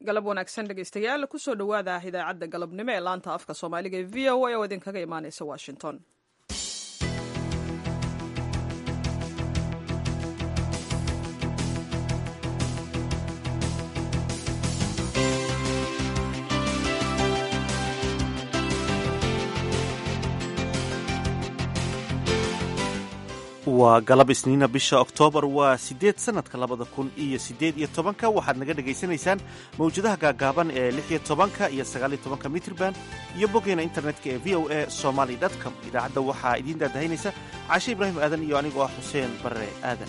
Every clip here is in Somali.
galab wanaagsan dhegeystayaal kusoo dhowaada idaacadda galabnimo ee laanta afka soomaaliga ee v o a oo idinkaga imaaneysa washington waa galab isniina bisha oktoobar waa siddeed sannadka labada kun iyo siddeed iyo tobanka waxaad naga dhegaysanaysaan mawjadaha gaagaaban ee lix iyo tobanka iyo sagaal iyo tobanka mitrban iyo boggeena internetka ee v o a somaly com idaacadda waxaa idiin daadahaynaysa caashe ibraahim aadan iyo anigoo ah xuseen barre aadan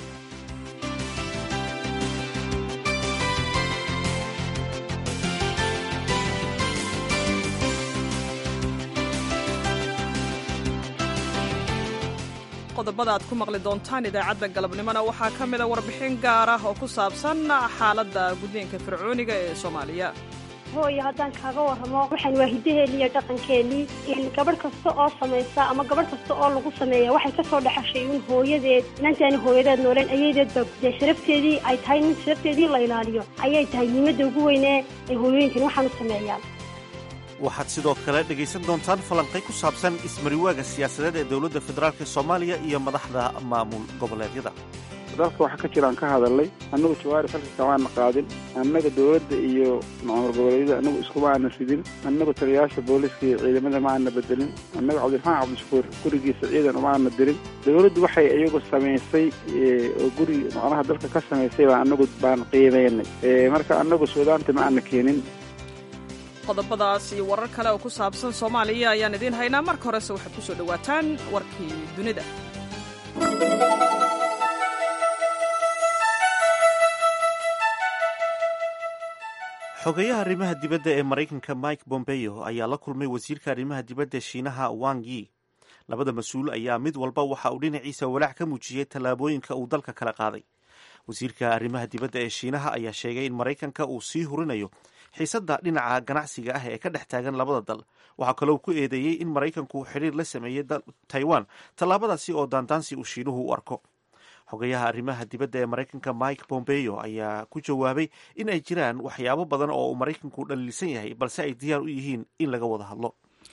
qodobada aad ku maqli doontaan idaacadda galabnimona waxaa ka mida warbixin gaar ah oo ku saabsan xaaladda gudniinka fircooniga ee soomaaliya hooyo haddaan kaaga warramo waxaan waa hidaheennii iyo dhaqankeennii gabadh kasta oo samaysa ama gabadh kasta oo lagu sameeya waxay ka soo dhexashay un hooyadeed inantaani hooyadeed nooleen ayadeed ba dee sharafteedii ay tahay in sharafteedii la ilaaliyo ayay tahay muhiimadda ugu weynee ay hooyooyinkan waxaan u sameeyaan waxaad sidoo kale dhegaysan doontaan falanqay ku saabsan ismariwaaga siyaasadeed ee dowladda federaalk soomaaliya iyo madaxda maamul goboleedyada dalka waxaa ka jiraan ka hadalnay annagu jawaari falka kamaana qaadin annaga dowladda iyo maamul goboleedyada annagu iskuma aana ridin annagu taliyayaasha booliska iyo ciidamada ma aana bedelin annaga cabdiraxmaan cabdishakuur gurigiisa ciidan uma aana dirin dowladdu waxay iyagu samaysay oo guri macnaha dalka ka samaysay baa annagu baan qiimeynay marka annagu suudaanta ma aana keenin qodobadaas iyo warar kale oo ku saabsan soomaaliya ayaan idiin haynaa marka horese waxaad ku soo dhowaataan warkii dunida xogeyaha arrimaha dibadda ee maraykanka mike bombeo ayaa la kulmay wasiirka arrimaha dibadda shiinaha wang yi labada mas-uul ayaa mid walba waxa uu dhinaciisa walaac ka muujiyey tallaabooyinka uu dalka kala qaaday wasiirka arrimaha dibadda ee shiinaha ayaa sheegay in maraykanka uu sii hurinayo xiisadda dhinaca ganacsiga ah ee ka dhex taagan labada dal waxaa kaloo ku eedeeyey in maraykanku xiriir la sameeyey taiwan tallaabadaasi oo daandaansi uu shiinuhu u arko xogayaha arrimaha dibadda ee maraykanka mike bombeo ayaa ku jawaabay in ay jiraan waxyaabo badan oo uu maraykanku dhaliilsan yahay balse ay diyaar u yihiin in laga wada hadlo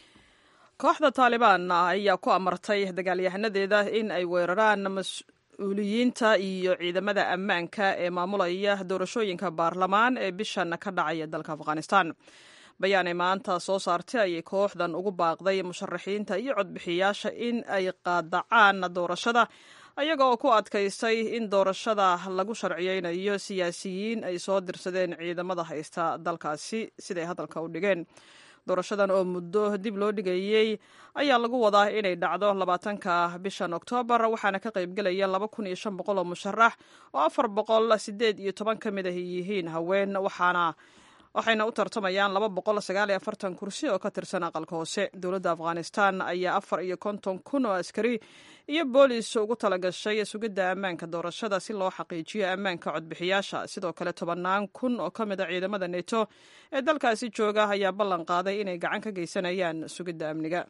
kooxda taalibaan ayaa ku amartay dagaalyahanadeeda in ay weeraraan mas-uuliyiinta iyo ciidamada ammaanka ee maamulaya doorashooyinka baarlamaan ee bishan ka dhacaya dalka afghanistan bayaanay maanta soo saartay ayay kooxdan ugu baaqday musharaxiinta iyo codbixiyaasha in ay qaadacaan doorashada ayaga oo ku adkaystay in doorashada lagu sharciyeynayo siyaasiyiin ay soo dirsadeen ciidamada haysta dalkaasi siday hadalka u dhigeen doorashadan oo muddo dib loo dhigayey ayaa lagu wadaa inay dhacdo labaatanka bishan oktoobar waxaana ka qaybgelaya laba kun iyo shan boqol oo musharax oo afar boqol sideed iyo toban ka mid ah yihiin haween waxaana waxayna u tartamayaan laba boqol sagaal iyo afartan kursi oo ka tirsan aqalka hoose dowladda afghanistan ayaa afar iyo konton kun oo askari iyo boolis ugu talagashay sugidda ammaanka doorashada si loo xaqiijiyo ammaanka codbixiyaasha sidoo kale tobannaan kun oo ka mid a ciidamada neto ee dalkaasi jooga ayaa ballan qaaday inay gacan ka geysanayaan sugidda amniga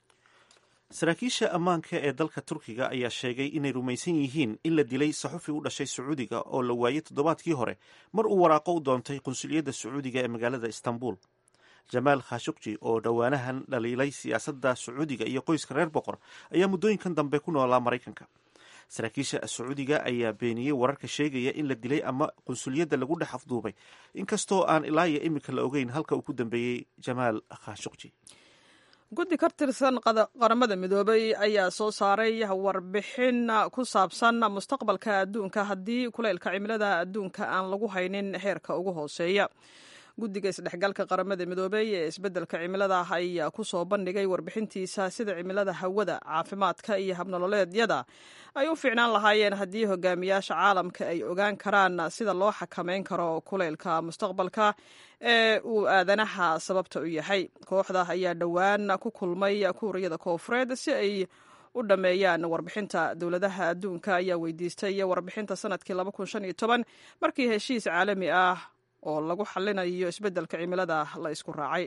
saraakiisha ammaanka ee dalka turkiga ayaa sheegay inay rumaysan yihiin in la dilay saxufi u dhashay sacuudiga oo la waayey toddobaadkii hore mar uu waraaqo u doontay qunsuliyadda sacuudiga ee magaalada istanbul jamaal khashukji oo dhowaanahan dhaliilay siyaasadda sacuudiga iyo qoyska reer boqor ayaa muddooyinkan dambe ku noolaa maraykanka saraakiisha sacuudiga ayaa beeniyey wararka sheegaya in la dilay ama qunsuliyadda lagu dhex afduubay inkastoo aan ilaa iyo iminka la ogeyn halka uu ku dambeeyey jamaal khashukji guddi ka tirsan qaramada midoobay ayaa soo saaray warbixin ku saabsan mustaqbalka adduunka haddii kuleylka cimilada adduunka aan lagu haynin heerka ugu hooseeya guddiga isdhexgalka qaramada midoobey ee isbeddelka cimilada ayaa ku soo bandhigay warbixintiisa sida cimilada hawada caafimaadka iyo habnololeedyada ay u fiicnaan lahaayeen haddii hogaamiyaasha caalamka ay ogaan karaan sida loo xakameyn karo kuleylka mustaqbalka ee uu aadanaha sababta u yahay kooxda ayaa dhowaan ku kulmay kuuriyada koofureed si ay u dhammeeyaan warbixinta dowladaha adduunka ayaa weydiistay warbixinta sanadkii markii heshiis caalami ah oo lagu xallinayo isbeddelka cimilada la isku raacay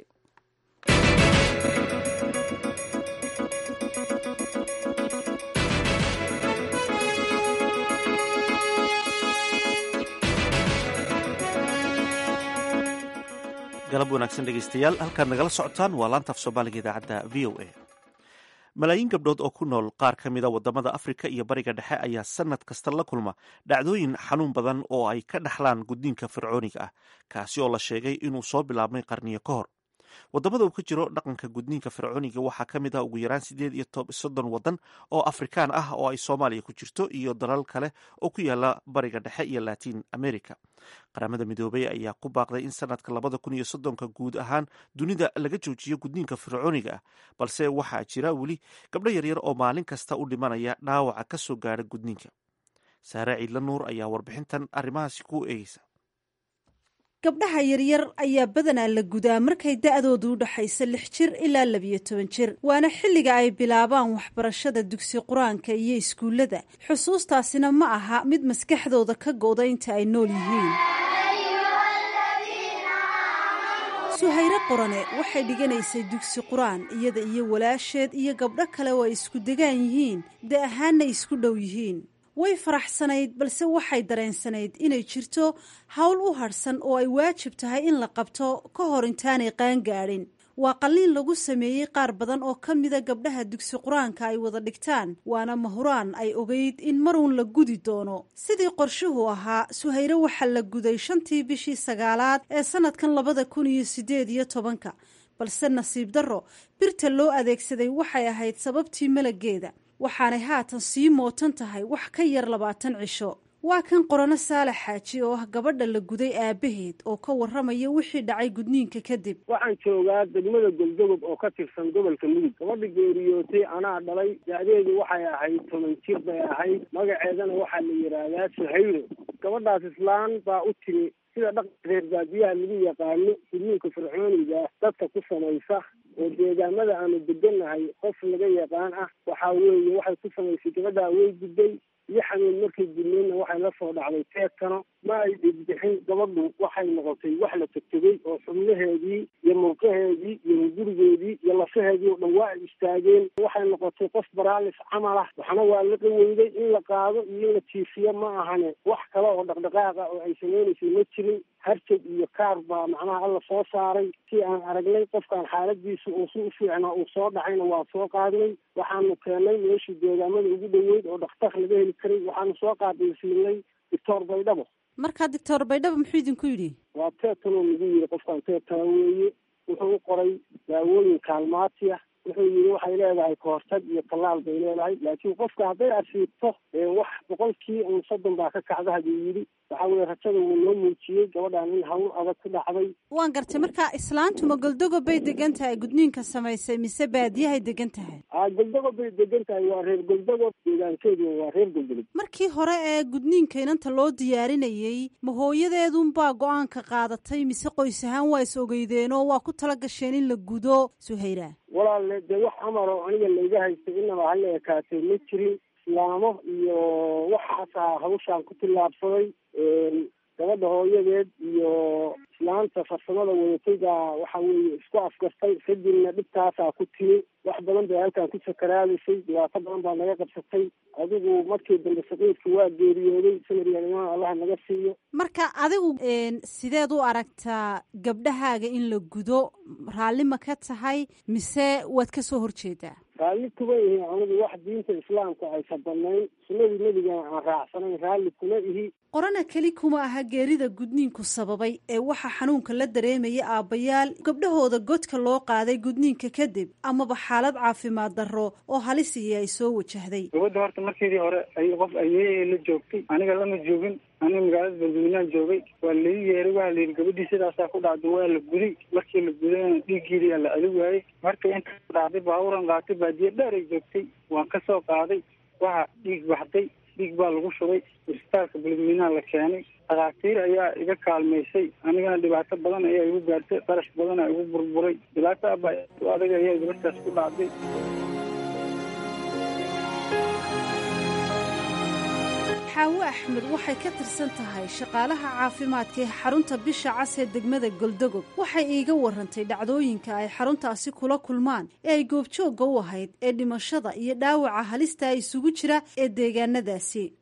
galab wanaagsan dhegaystayaal halkaad nagala socotaan waa laanta af soomaaliga idaacadda v o a malaayiin gabdhood oo ku nool qaar ka mida wadamada afrika iyo bariga dhexe ayaa sanad kasta la kulma dhacdooyin xanuun badan oo ay ka dhaxlaan gudniinka fircooniga ah kaasi oo la sheegay inuu soo bilaabmay qarniyo ka hor wadamada uu ka jiro dhaqanka gudniinka fircooniga waxaa ka mid ah ugu yaraan sideed iyo soddon wadan oo afrikaan ah oo ay soomaaliya ku jirto iyo dalal kale oo ku yaala bariga dhexe iyo latin america qaramada midoobey ayaa ku baaqday in sanadka labada kun iyo soddonka guud ahaan dunida laga joojiyo gudniinka fircooniga ah balse waxaa jira weli gabdho yaryar oo maalin kasta u dhimanaya dhaawaca ka soo gaadha gudniinka saare ciidla nuur ayaa warbixintan arrimahaasi ku eegeysa gabdhaha yaryar ayaa badanaa la gudaa markay da-doodu u dhaxayso lix jir ilaa labiyo toban jir waana xilliga ay bilaabaan waxbarashada dugsi qur-aanka iyo iskuullada xusuustaasina ma aha mid maskaxdooda ka go-da inta ay nool yihiin suhayre qorane waxay dhiganaysay dugsi qur-aan iyada iyo walaasheed iyo gabdho kale oo ay isku degaan yihiin da ahaanna isku dhow yihiin way faraxsanayd balse waxay dareensanayd inay jirto howl u hadhsan oo ay waajib tahay in la qabto ka hor intaanay qaangaadhin waa qalliin lagu sameeyey qaar badan oo ka mida gabdhaha dugsi qur-aanka ay wada dhigtaan waana mahuraan ay ogeyd in maruun la gudi doono sidii qorshuhu ahaa suhayre waxaa la guday shantii bishii sagaalaad ee sanadkan labada kun iyo sideed iyo tobanka balse nasiib darro birta loo adeegsaday waxay ahayd sababtii malageeda waxaanay haatan sii mootan tahay wax ka yar labaatan cisho waa kan qorano saalax xaaji oo ah gabadha la guday aabaheed oo ka warramaya wixii dhacay gudniinka kadib waxaan joogaa degmada goldogob oo ka tirsan gobolka mudug gabadha geeriyootay anaa dhalay da-deedu waxay ahayd toban jir bay ahayd magaceedana waxaa la yidhaahdaa suhayro gabadhaas islaan baa u timi sida dhaqanka reer baadiyaha lagu yaqaano gudniinka fircooniga dadka ku samaysa oo deegaamada aanu degannahay qof laga yaqaan ah waxaa weeye waxay ku samaysay gabadhaa way gudday iyo xanuun markay gudneydna waxay la soo dhacday teedkano ma ay dhigbixin gabadhu waxay noqotay wax la tegtegey oo xubnaheedii iyo murqaheedii iyo hungurigeedii iyo lafaheedii oo dhan waa ay istaageen waxay noqotay qof baraalis camal ah waxna waa la qaweyday in la qaado iyo in la jiifiyo ma ahane wax kale oo dhaqdhaqaaqa oo ay samaynaysay ma jirin harjag iyo kaar baa macnaha alla soo saaray si aan aragnay qofkaan xaaladiisu uu si u fiicnaa uu soo dhacayna waa soo qaadnay waxaanu keenay meeshii deegaamada ugu dhoweyd oo dhakhtar laga heli karay waxaanu soo qaadaysiinay doctor baydhabo markaa doctor baydhabo muxuu idinku yidhi waa teetanoo nagu yidhi qofkaan teetana weeye wuxuu u qoray daawooyin kaalmaati ah wuxuu yidhi waxay leedahay kahortag iyo tallaal bay leedahay laakiin qofka hadday asiibto wax boqolkii un soddon baa ka kacda haduu yidhi waxaa weye rajada wuu noo muujiyey gabadhaan in hawl adag ku dhacday waan gartay marka islaantuma goldogob bay degan tahay gudniinka samaysay mise baadiyahay degan tahay a goldogob bay degan tahay waa reer goldogob deegaankeedu waa reer goldogob markii hore ee gudniinka inanta loo diyaarinayey ma hooyadeedunbaa go-aanka qaadatay mise qoys ahaan waa is ogeydeenoo waa ku tala gasheen in la gudo suhayra walaalle dee wax amar oo aniga layga haystay inaba hala ekaatay ma jirin islaamo iyo waxaasaa hawshaan ku tillaabsaday gabadha hooyadeed iyo islaanta farsamada wadatay baa waxa weeye isku afgartay kadibna dhibtaasaa ku timi wax badan bay halkaan ku sakaraadaysay dhibaato badan baa naga qabsatay adigu markii dambe saqiidka waa geeriyooday sanadyaalimaha allaha naga siiyo marka adigu sideed u aragtaa gabdhahaaga in la gudo raalli ma ka tahay mise waad ka soo horjeedaa raalli kuma ihi anigu wax diinta islaamka aysa banayn sunnadii nebigana aan raacsanayn raalli kuma ihi qorana keli kuma aha geerida gudniinku sababay ee waxaa xanuunka la dareemaya aabbayaal gabdhahooda godka loo qaaday gudniinka kadib amaba xaalad caafimaad darro oo halisiyi ay soo wajahday gabadda horta markeedii hore ay qof ayeeyay la joogtay aniga lama joogin aniga magaalada balduminaan joogay waa lai yeeray waa la yidhi gabadhii sidaasaa ku dhacday waa la guday markii la gudayna dhiiggeediyaa la adi waayey marka inta dhacday baaburan qaatay baadiye dheer ay joogtay waan ka soo qaaday waxa dhiig baxday dhiig baa lagu shubay isbitaalka balduminaan la keenay dhakhaatiir ayaa iga kaalmaysay anigana dhibaato badan ayaa igu gaartay qarash badanaa igu burburay dhibaato aba adag ayaa gabadhaas ku dhacday xaawo axmed waxay ka tirsan tahay shaqaalaha caafimaadka ee xarunta bisha cas ee degmada goldogob waxay iiga warantay dhacdooyinka ay xaruntaasi kula kulmaan ee ay goobjoogga u ahayd ee dhimashada iyo dhaawaca halista isugu jira ee deegaanadaasi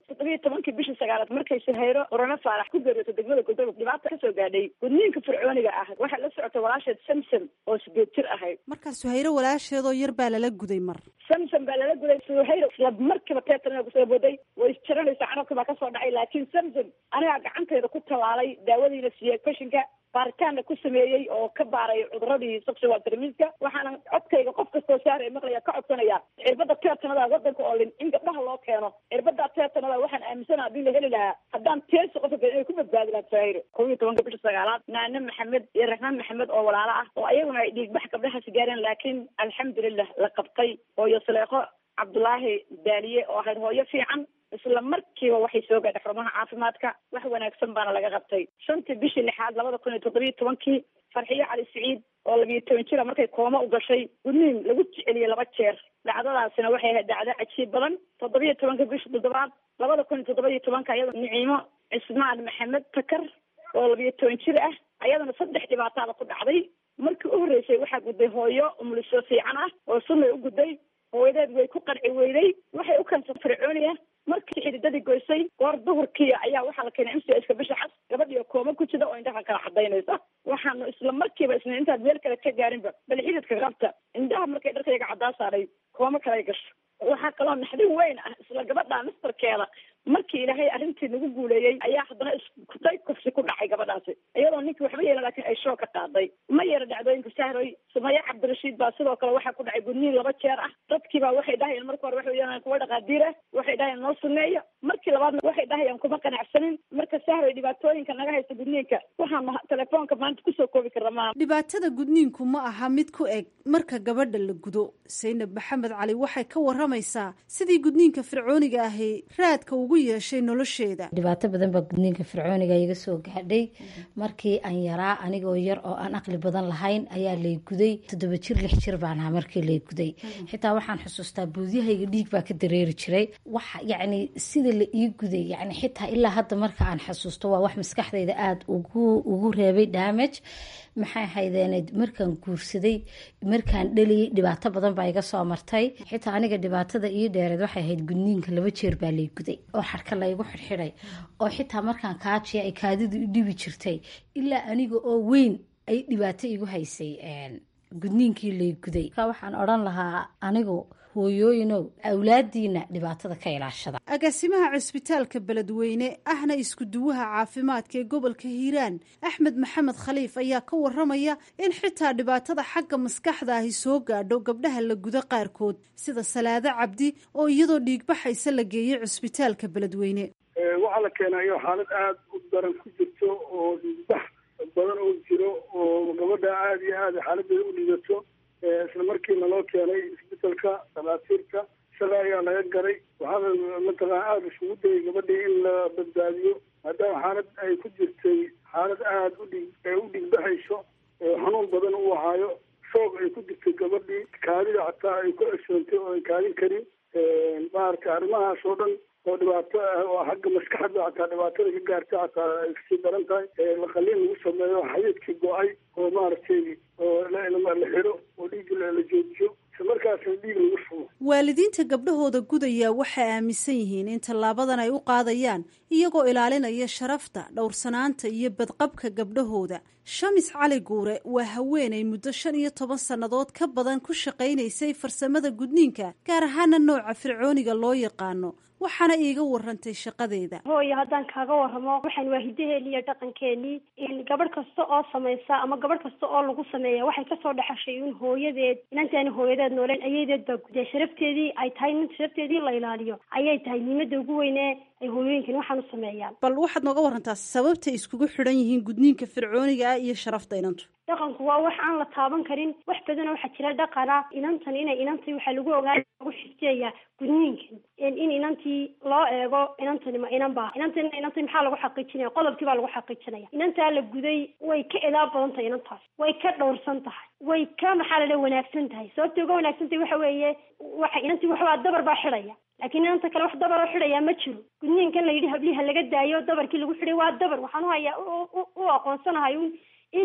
toddobiyo tobankii bishii sagaalaad markay suhayro qorano faarax ku geeriyooto degmada godogob dhibaata kasoo gaadhay gudniinka fircooniga ah waxay la socotay walaasheed samsam oo sideed jir ahayd markaa suhayro walaasheedoo yar baa lala guday mar samsam baa lala guday suhayro isla markiiba teetan kusoo boday way isjaranaysaa carabka baa kasoo dhacay laakiin samsam anigaa gacantayda ku tallaalay daawadiina siiyey fashinka baaritaanna ku sameeyey oo ka baaray cuduradii sexual tramiska waxaana codkayga qof kastoo saara maqlaya ka codsanaya cirbada teetanada wadanka oo lin in gabdhaha loo keeno cirbada teetanada waxaan aaminsana hadii la heli lahaa haddaan teesi qofka inay ku badbaadi lahaa sahayro kow iyo tobanka bisha sagaalaad naane maxamed iyo raxmaan maxamed oo walaalo ah oo ayaguna ay dhiigbax gabdhahaasi gaareen laakiin alxamdulilah la qabtay hooyo saleeqo cabdulaahi daaliye oo ahayd hooyo fiican isla markiiba waxay soo gaadhay xarumaha caafimaadka wax wanaagsan baana laga qabtay shantii bishii lixaad labada kun iyo toddobiyo tobankii farxiyo cali siciid oo labiyo toban jira markay kooma u gashay gudniin lagu jeceliyey laba jeer dhacdadaasina waxay ahayd dhacdo cajiib badan toddobiyo tobanka bisha toddobaad labada kun iyo toddobiyo tobanka iyada niciimo cismaan maxamed takar oo labiyo toban jir ah ayadana saddex dhibaataada ku dhacday markii u horreysay waxaa gudday hooyo umuliso fiican ah oo sunnay u gudday hooyadeed way ku qanci weyday waxay u keensan fircooniya markii xididadii goysay goor duhurkii ayaa waxaa la keenay mcska bisha cas gabadhiio kooma ku jida oo indhaha kala cadaynaysa waxaanu isla markiiba isna intaad meel kale ka gaarinba bal xididka qabta indhaha markay dharkayga caddaa saaray kooma kale gasho waxaa kaloo naxdin weyn ah isla gabadha mistarkeeda markii ilaahay arrintii nagu guuleeyey ayaa haddana iskutay kufsi ku dhacay gabadhaasi iyadoo ninkii waxba yeelan laakiin ay shoo ka qaaday ma yara dhacdooyinka sahroy sumaya cabdirashiid baa sidoo kale waxaa ku dhacay gudniin laba jeer ah dadkiibaa waxay dhahayeen marka hore waxay yeelan kuwa dhaqaadiir ah waxay dhahayeen noo suneeyo markii labaadna waxay dhahayaan kuma qanacsanin marka sahroy dhibaatooyinka naga haysta gudniinka waxaanu telefoonka maanta kusoo koobi karna maaha dhibaatada gudniinku ma aha mid ku eg marka gabadha la gudo saynab maxamed cali waxay ka waramaysaa sidii gudniinka fircooniga ahi raadka ugu yeeshay nolosheeda dhibaato badan baa gudniinka fircooniga iga soo gaadhay markii aan yaraa anigoo yar oo aan aqli badan lahayn ayaa lay guday toddoba jir lix jir baan ahaa markii lay guday xitaa waxaan xusuustaa buudyahayga dhiig baa ka dareeri jiray wax yacni sida la ii guday yani xitaa ilaa hadda marka aan xasuusto waa wax maskaxdayda aada ugu ugu reebay damage maxay haydeened markaan guursaday markaan dhaliyay dhibaato badan baa iga soo martay xitaa aniga dhibaatada ii dheereed waxay ahayd gudniinka laba jeer baa lay guday oo xarka laygu xidxidhay oo xitaa markaan kaajiya ay kaadidu i dhibi jirtay ilaa aniga oo weyn ay dhibaato igu haysay gudniinkii lay guday ka waxaan odhan lahaa anigu hooyooyinow awlaadiina dhibaatada ka ilaashada agaasimaha cusbitaalka beledweyne ahna isku duwaha caafimaadka ee gobolka hiiraan axmed maxamed khaliif ayaa ka waramaya in xitaa dhibaatada xagga maskaxda ahi soo gaadho gabdhaha la gudo qaarkood sida salaado cabdi oo iyadoo dhiigbaxaysa la geeyey cusbitaalka beledweyne waxaa la keenayo xaalad aada u daran ku jirto oo dhiigbax badan oo jiro oo gabadha aada iyo aada xaaladeeda u dhigato isla markiina loo keenay isbitalka dhakhaatiirta isaga ayaa laga garay waxaana mataqana aada isugu dayay gabadhii in la badbaadiyo maadaama xaalad ay ku jirtay xaalad aada udhig u dhigbaxayso xanuun badan u ahaayo shoog ay ku jirtay gabadhii kaadida xataa ay ku cesoontay oo ay kaadin karin maaragtay arrimahaas oo dhan oo dhibaato ah oo xagga maskaxda xataa dhibaatada ka gaartay xataa ay kasii daran tahay laqaliin lagu sameeyo xadiidkii go-ay oo maaragtay oo la xiro oo dhiigga la joojiyo isla markaasna dhiig lagu shubo waalidiinta gabdhahooda gudaya waxay aaminsan yihiin in tallaabadan ay u qaadayaan iyagoo ilaalinaya sharafta dhowrsanaanta iyo badqabka gabdhahooda shamis cali guure waa haweenay muddo shan iyo toban sannadood ka badan ku shaqaynaysay farsamada gudniinka gaar ahaana nooca fircooniga loo yaqaano waxaana iiga warantay shaqadeeda hooyo haddaan kaaga waramo waxaan waa hidaheeni iyo dhaqankeenii gabadh kasta oo samaysa ama gabadh kasta oo lagu sameeya waxay kasoo dhexashay un hooyadeed inantaani hooyadeed nooleen ayadeed baa guday sharafteedii ay tahay in sharafteedii la ilaaliyo ayay tahay muhiimada ugu weyne ay hooyooyinkan waxaan u sameeyaan bal waxaad nooga warantaa sababtay iskugu xidhan yihiin gudniinka fircooniga ah iyo sharafta inantu dhaqanku waa wax aan la taaban karin wax badan waxaa jira dhaqana inantan inay inantay waxaa lagu ogaa lagu xifdiyayaa gudniinkan in inantii loo eego inantani ma inan baa inantan inantay maxaa lagu xaqiijinaya qodobkii baa lagu xaqiijinaya inantaa la guday way ka edaa badan tahay inantaas way ka dhowrsan tahay way ka maxaa la dhaha wanaagsan tahay sababta uga wanaagsan tahay waxa weeye waxa inantii waxbaa dabar baa xidhaya laakiin inanta kale wax dabaroo xidhayaa ma jiro gudniinkan la yidhi habliha laga daayo dabarkii lagu xidhay waa dabar waxaan u hayaa u aqoonsanahay in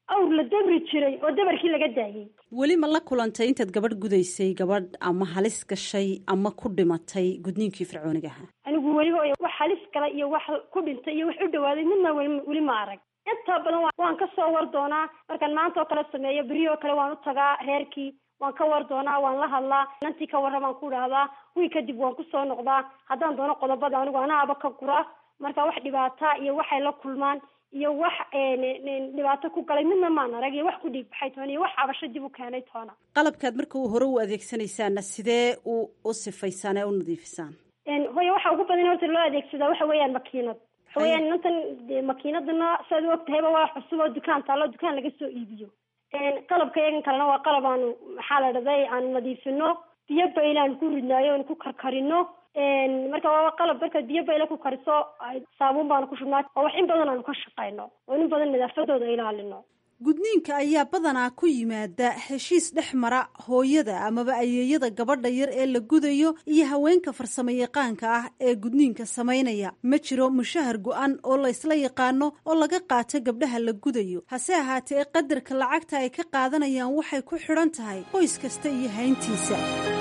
awr la dabri jiray oo dabarkii laga daayey weli ma la kulantay intaad gabadh gudaysay gabadh ama halis gashay ama ku dhimatay gudniinkii fircoonigaha anigu weliba wax halis gala iyo wax ku dhintay iyo wax u dhawaaday midna weli ma arag inta badan waan ka soo war doonaa markaan maanta oo kale sameeyo beri oo kale waan u tagaa reerkii waan ka war doonaa waan la hadlaa nantii ka warra baan ku dhahdaa wiil kadib waan kusoo noqdaa haddaan doono qodobada anigu anaaba ka gura marka wax dhibaata iyo waxay la kulmaan iyo wax dhibaato ku galay midna maan arag iyo wax ku dhiig baxay toona iyo wax cabasho dib u keenay toona qalabkaad marka uu hore u adeegsanaysaana sidee u u sifaysaan ee u nadiifisaan hooya waxa ugu badan horta loo adeegsadaa waxa weeyaan makiinad waxa weeyaan inantan makiinadana saad u ogtahayba waa cusub oo dukaan taallo dukaan laga soo iibiyo qalabka yagan kalena waa qalab aanu maxaa la dhahday aanu nadiifino biyo baylaan ku ridnaayo oonu ku karkarino marka waa qalab markaad biyo bayla ku kariso saabuun baanu ku shubnaa oo wax in badan aanu ka shaqayno oo in badan nadaafadooda ilaalino gudniinka ayaa badanaa ku yimaada heshiis dhex mara hooyada amaba ayeeyada gabadha yar ee la gudayo iyo haweenka farsamo yaqaanka ah ee gudniinka samaynaya ma jiro mushahar go-an oo la ysla yaqaano oo laga qaato gabdhaha la gudayo hase ahaatee qadarka lacagta ay ka qaadanayaan waxay ku xidhan tahay qoys kasta iyo hayntiisa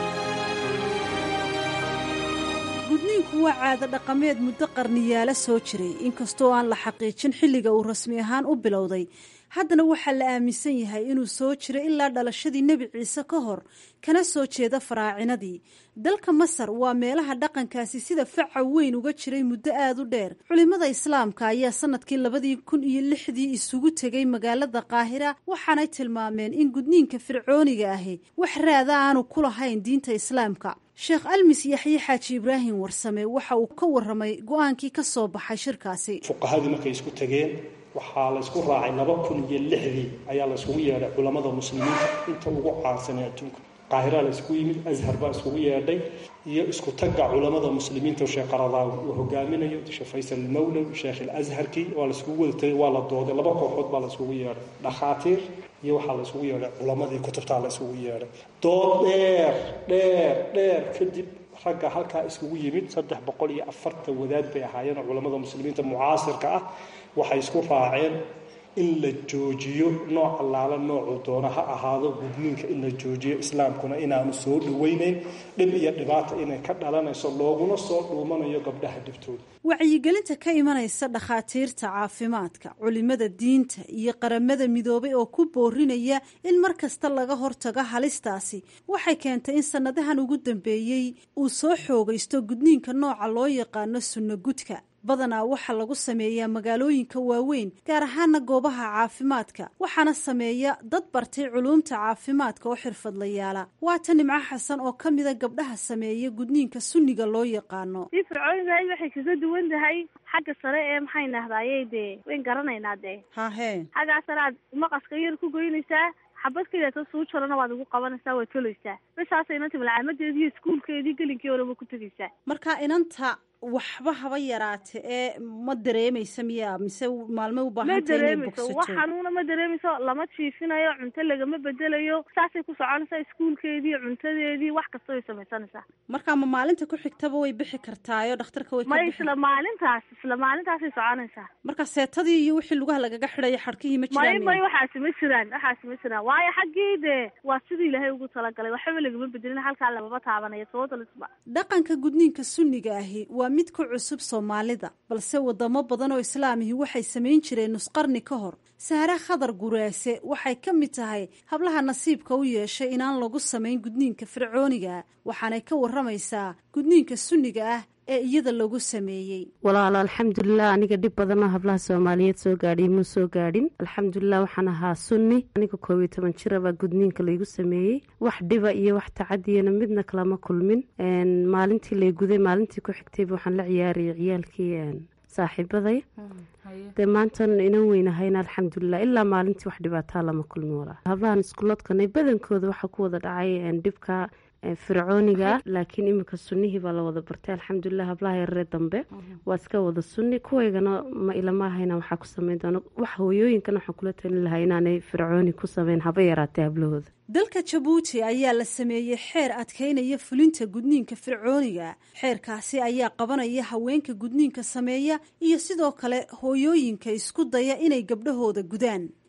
gudniinku waa caado dhaqameed muddo qarniyaala soo jiray inkastoo aan la xaqiijin xilliga uu rasmi ahaan u bilowday haddana waxaa la aaminsan yahay inuu soo jiray ilaa dhalashadii nebi ciise ka hor kana soo jeeda faraacinadii dalka masar waa meelaha dhaqankaasi sida faca weyn uga jiray muddo aada u dheer culimmada islaamka ayaa sanadkii labadii kun iyo lixdii isugu tegay magaalada qaahira waxaanay tilmaameen in gudniinka fircooniga ahi wax raada aanu ku lahayn diinta islaamka sheekh almis yaxye xaaji ibraahim warsame waxa uu ka waramay go-aankii ka soo baxay shirkaasi fuqahadii markay isku tageen waxaa la ysku raacay laba kun iyo lixdii ayaa la yskugu yeedhay culammada muslimiinta inta ugu caansanee adduunka qaahira la ysku yimid ashar baa iskugu yeedhay iyo isku tagga culammada muslimiinta sheekh qaradaawi uu hogaaminayo sheekh faysal almawlow sheekh alazharkii waa la iskugu wada tagay waa la dooday laba kooxood baa la iskugu yeedhay dhakhaatiir iyo waxaa la isugu yeedhay culammadii kutubtaa la isugu yeedhay dood dheer dheer dheer kadib ragga halkaa iskugu yimid saddex boqol iyo afartan wadaad bay ahaayeen oo culammada muslimiinta mucaasirka ah waxay isku raaceen in la joojiyo nooc allaala noocuu doono ha ahaado gudniinka in la joojiyo islaamkuna inaanu soo dhawaynayn dhib iyo dhibaata inay ka dhalanayso looguna soo dhuumanayo gabdhaha dhibtooda wacyigelinta ka imanaysa dhakhaatiirta caafimaadka culimada diinta iyo qaramada midoobay oo ku boorinaya in mar kasta laga hortago halistaasi waxay keentay in sannadahan ugu dambeeyey uu soo xoogaysto gudniinka nooca loo yaqaano sunno gudka badanaa waxaa lagu sameeyaa magaalooyinka waaweyn gaar ahaana goobaha caafimaadka waxaana sameeya dad bartay culuumta caafimaadka oo xirfadlayaala waata nimco xasan oo ka mida gabdhaha sameeya gudniinka sunniga loo yaqaano si fircoonidahay waxay kaga duwan tahay xagga sare ee maxay nahdaaye dee wayn garanaynaa dee hahe xaggaa sare aad maqaska yar ku goynaysaa xabad kaleeto suu jarana waad ugu qabanaysaa waad tolaysaa bisaasa inanta malcaamadeedii iyo iskuulkeedii gelinkii horeba ku tegaysaa marka inanta waxba haba yaraate ee ma dareemaysa miya mise maalmay u ma baahanta inay dareemayso wax bogsato xanuuna ma dareemayso lama jiifinayo cunto lagama bedelayo saasay ku soconaysaa iskuulkeedii cuntadeedii wax kasta way samaysanaysaa marka ma maalinta ku xigtaba way bixi kartaayo dhakhtarka way ka ma bixi isla maalintaas isla maalintaasay soconaysaa marka seetadii iyo wixii lugaha lagaga xidhaya xadhkihii ma may jiraan may miya? waxaasi ma jiraan waxaasi ma jiraan waayo xaggii dee waa sidii ilaahay ugu talagalay waxba lagama bedelin halkaa lamaba taabanayo sababtalisba dhaqanka gudniinka sunniga ahi waa mid ku cusub soomaalida balse wadamo badan oo islaamihi waxay samayn jireen nusqarni ka hor sahre khadar guraase waxay ka mid tahay hablaha nasiibka u yeeshay inaan lagu samayn gudniinka fircooniga waxaanay ka waramaysaa gudniinka sunniga ah ee iyada lagu sameeyey walaalo alxamdulilah aniga dhib badanoo hablaha soomaaliyeed soo gaadhiy muu soo gaadhin alxamdulilah waxaan ahaa sunni aniga koob iyo toban jira baa gudniinka laygu sameeyey wax dhiba iyo wax tacadiyana midna kalama kulmin Een, maalintii lay guday maalintii ku xigtayba waxaan la ciyaarayay ciyaalkii een, saaxiibaday dee maantan inan weynahayna alxamdulilah ilaa maalintii wax dhibaataa lama kulmin walaa hablahan iskuloodkanay badankooda waxaa ku wada dhacay een, dhibka een, fircooniga laakiin iminka sunnihii baa la wada bartay alxamdulilah hablaha yararee dambe waa iska wada sunni kuwaygana ma ilamahayna waxaa ku sameyn doona wax hooyooyinkana waxaan kula talin lahaa inaanay fircooni ku sameyn haba yaraatee hablahooda dalka jabuuti ayaa la sameeyey xeer adkaynaya fulinta gudniinka fircooniga xeerkaasi ayaa qabanaya haweenka gudniinka sameeya iyo sidoo kale hooyooyinka isku daya inay gabdhahooda gudaan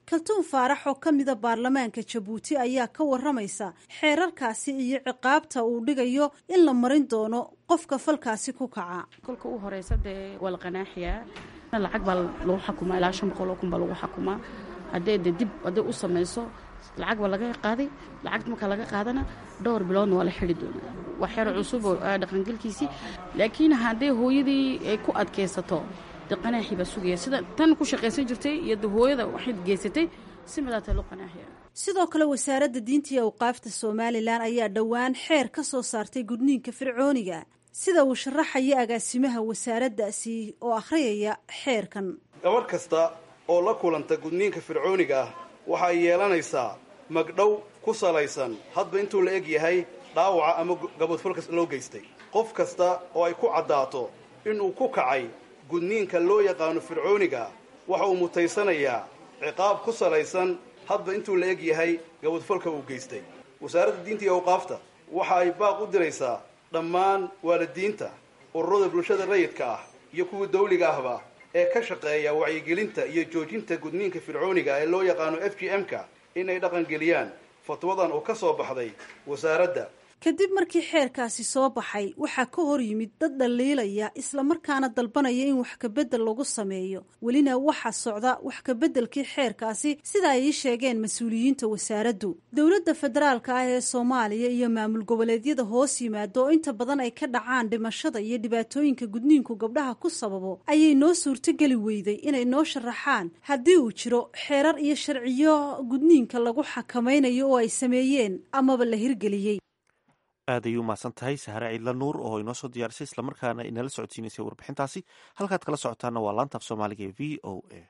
kaltuun faarax oo ka mida baarlamaanka jabuuti ayaa ka waramaysa xeerarkaasi iyo ciqaabta uu dhigayo in la marin doono qofka falkaasi ku kaca kolka u horeysa dee waa la qanaaxiyaa lacag baa lagu xakumaa ilaa shan boqol oo kun baa lagu xakumaa haddee de dib hadday u samayso lacag baa laga qaaday lacagta marka laga qaadana dhowr biloodna waa la xidi doonaa waa xeer cusub oo dhaqangelkiisii laakiin hadday hooyadii ay ku adkaysato de qanaaxii baa sugaya sida tan ku shaqaysan jirtay iyo de hooyada waxay geysatay si madaata loo qanaaxiya sidoo kale wasaaradda diinta iyo awqaafta somalilan ayaa dhowaan xeer ka soo saartay gudniinka fircooniga sida uu sharaxaya agaasimaha wasaaraddaasi oo akhriyaya xeerkan gabadh kasta oo la kulanta gudniinka fircooniga ah waxay yeelanaysaa magdhow ku salaysan hadba intuu la eg yahay dhaawaca ama gabadfalkas loo geystay qof kasta oo ay ku caddaato inuu ku kacay gudniinka loo yaqaano fircooniga waxa uu mutaysanayaa ciqaab ku salaysan hadba intuu la eg yahay gabadfalka uu geystay wasaaradda diinta iyo awqaafta waxa ay baaq u diraysaa dhammaan waalidiinta ururada bulshada rayidka ah iyo kuwa dawliga ahba ee ka shaqeeya wacyigelinta iyo joojinta gudniinka fircooniga ee loo yaqaano f g m-ka inay dhaqangeliyaan fatwadan oo ka soo baxday wasaaradda kadib markii xeerkaasi soo baxay waxaa ka hor yimid dad dhaliilaya islamarkaana dalbanaya in wax kabedel lagu sameeyo welina waxaa socda wax kabeddelkii xeerkaasi sida ay ii sheegeen mas-uuliyiinta wasaaraddu dowladda federaalka ah ee soomaaliya iyo maamul goboleedyada hoos yimaado oo inta badan ay ka dhacaan dhimashada iyo dhibaatooyinka gudniinku gabdhaha ku sababo ayay noo suurtogeli weyday inay noo sharaxaan haddii uu jiro xeerar iyo sharciyo gudniinka lagu xakamaynayo oo ay sameeyeen amaba la hirgeliyey aad ayuu umahadsan tahay sahre ciidla nuur oo inoo soo diyaarisay islamarkaana inala socodsiinaysay warbixintaasi halkaad kala socotaana waa laantaaf soomaaliga ee v o a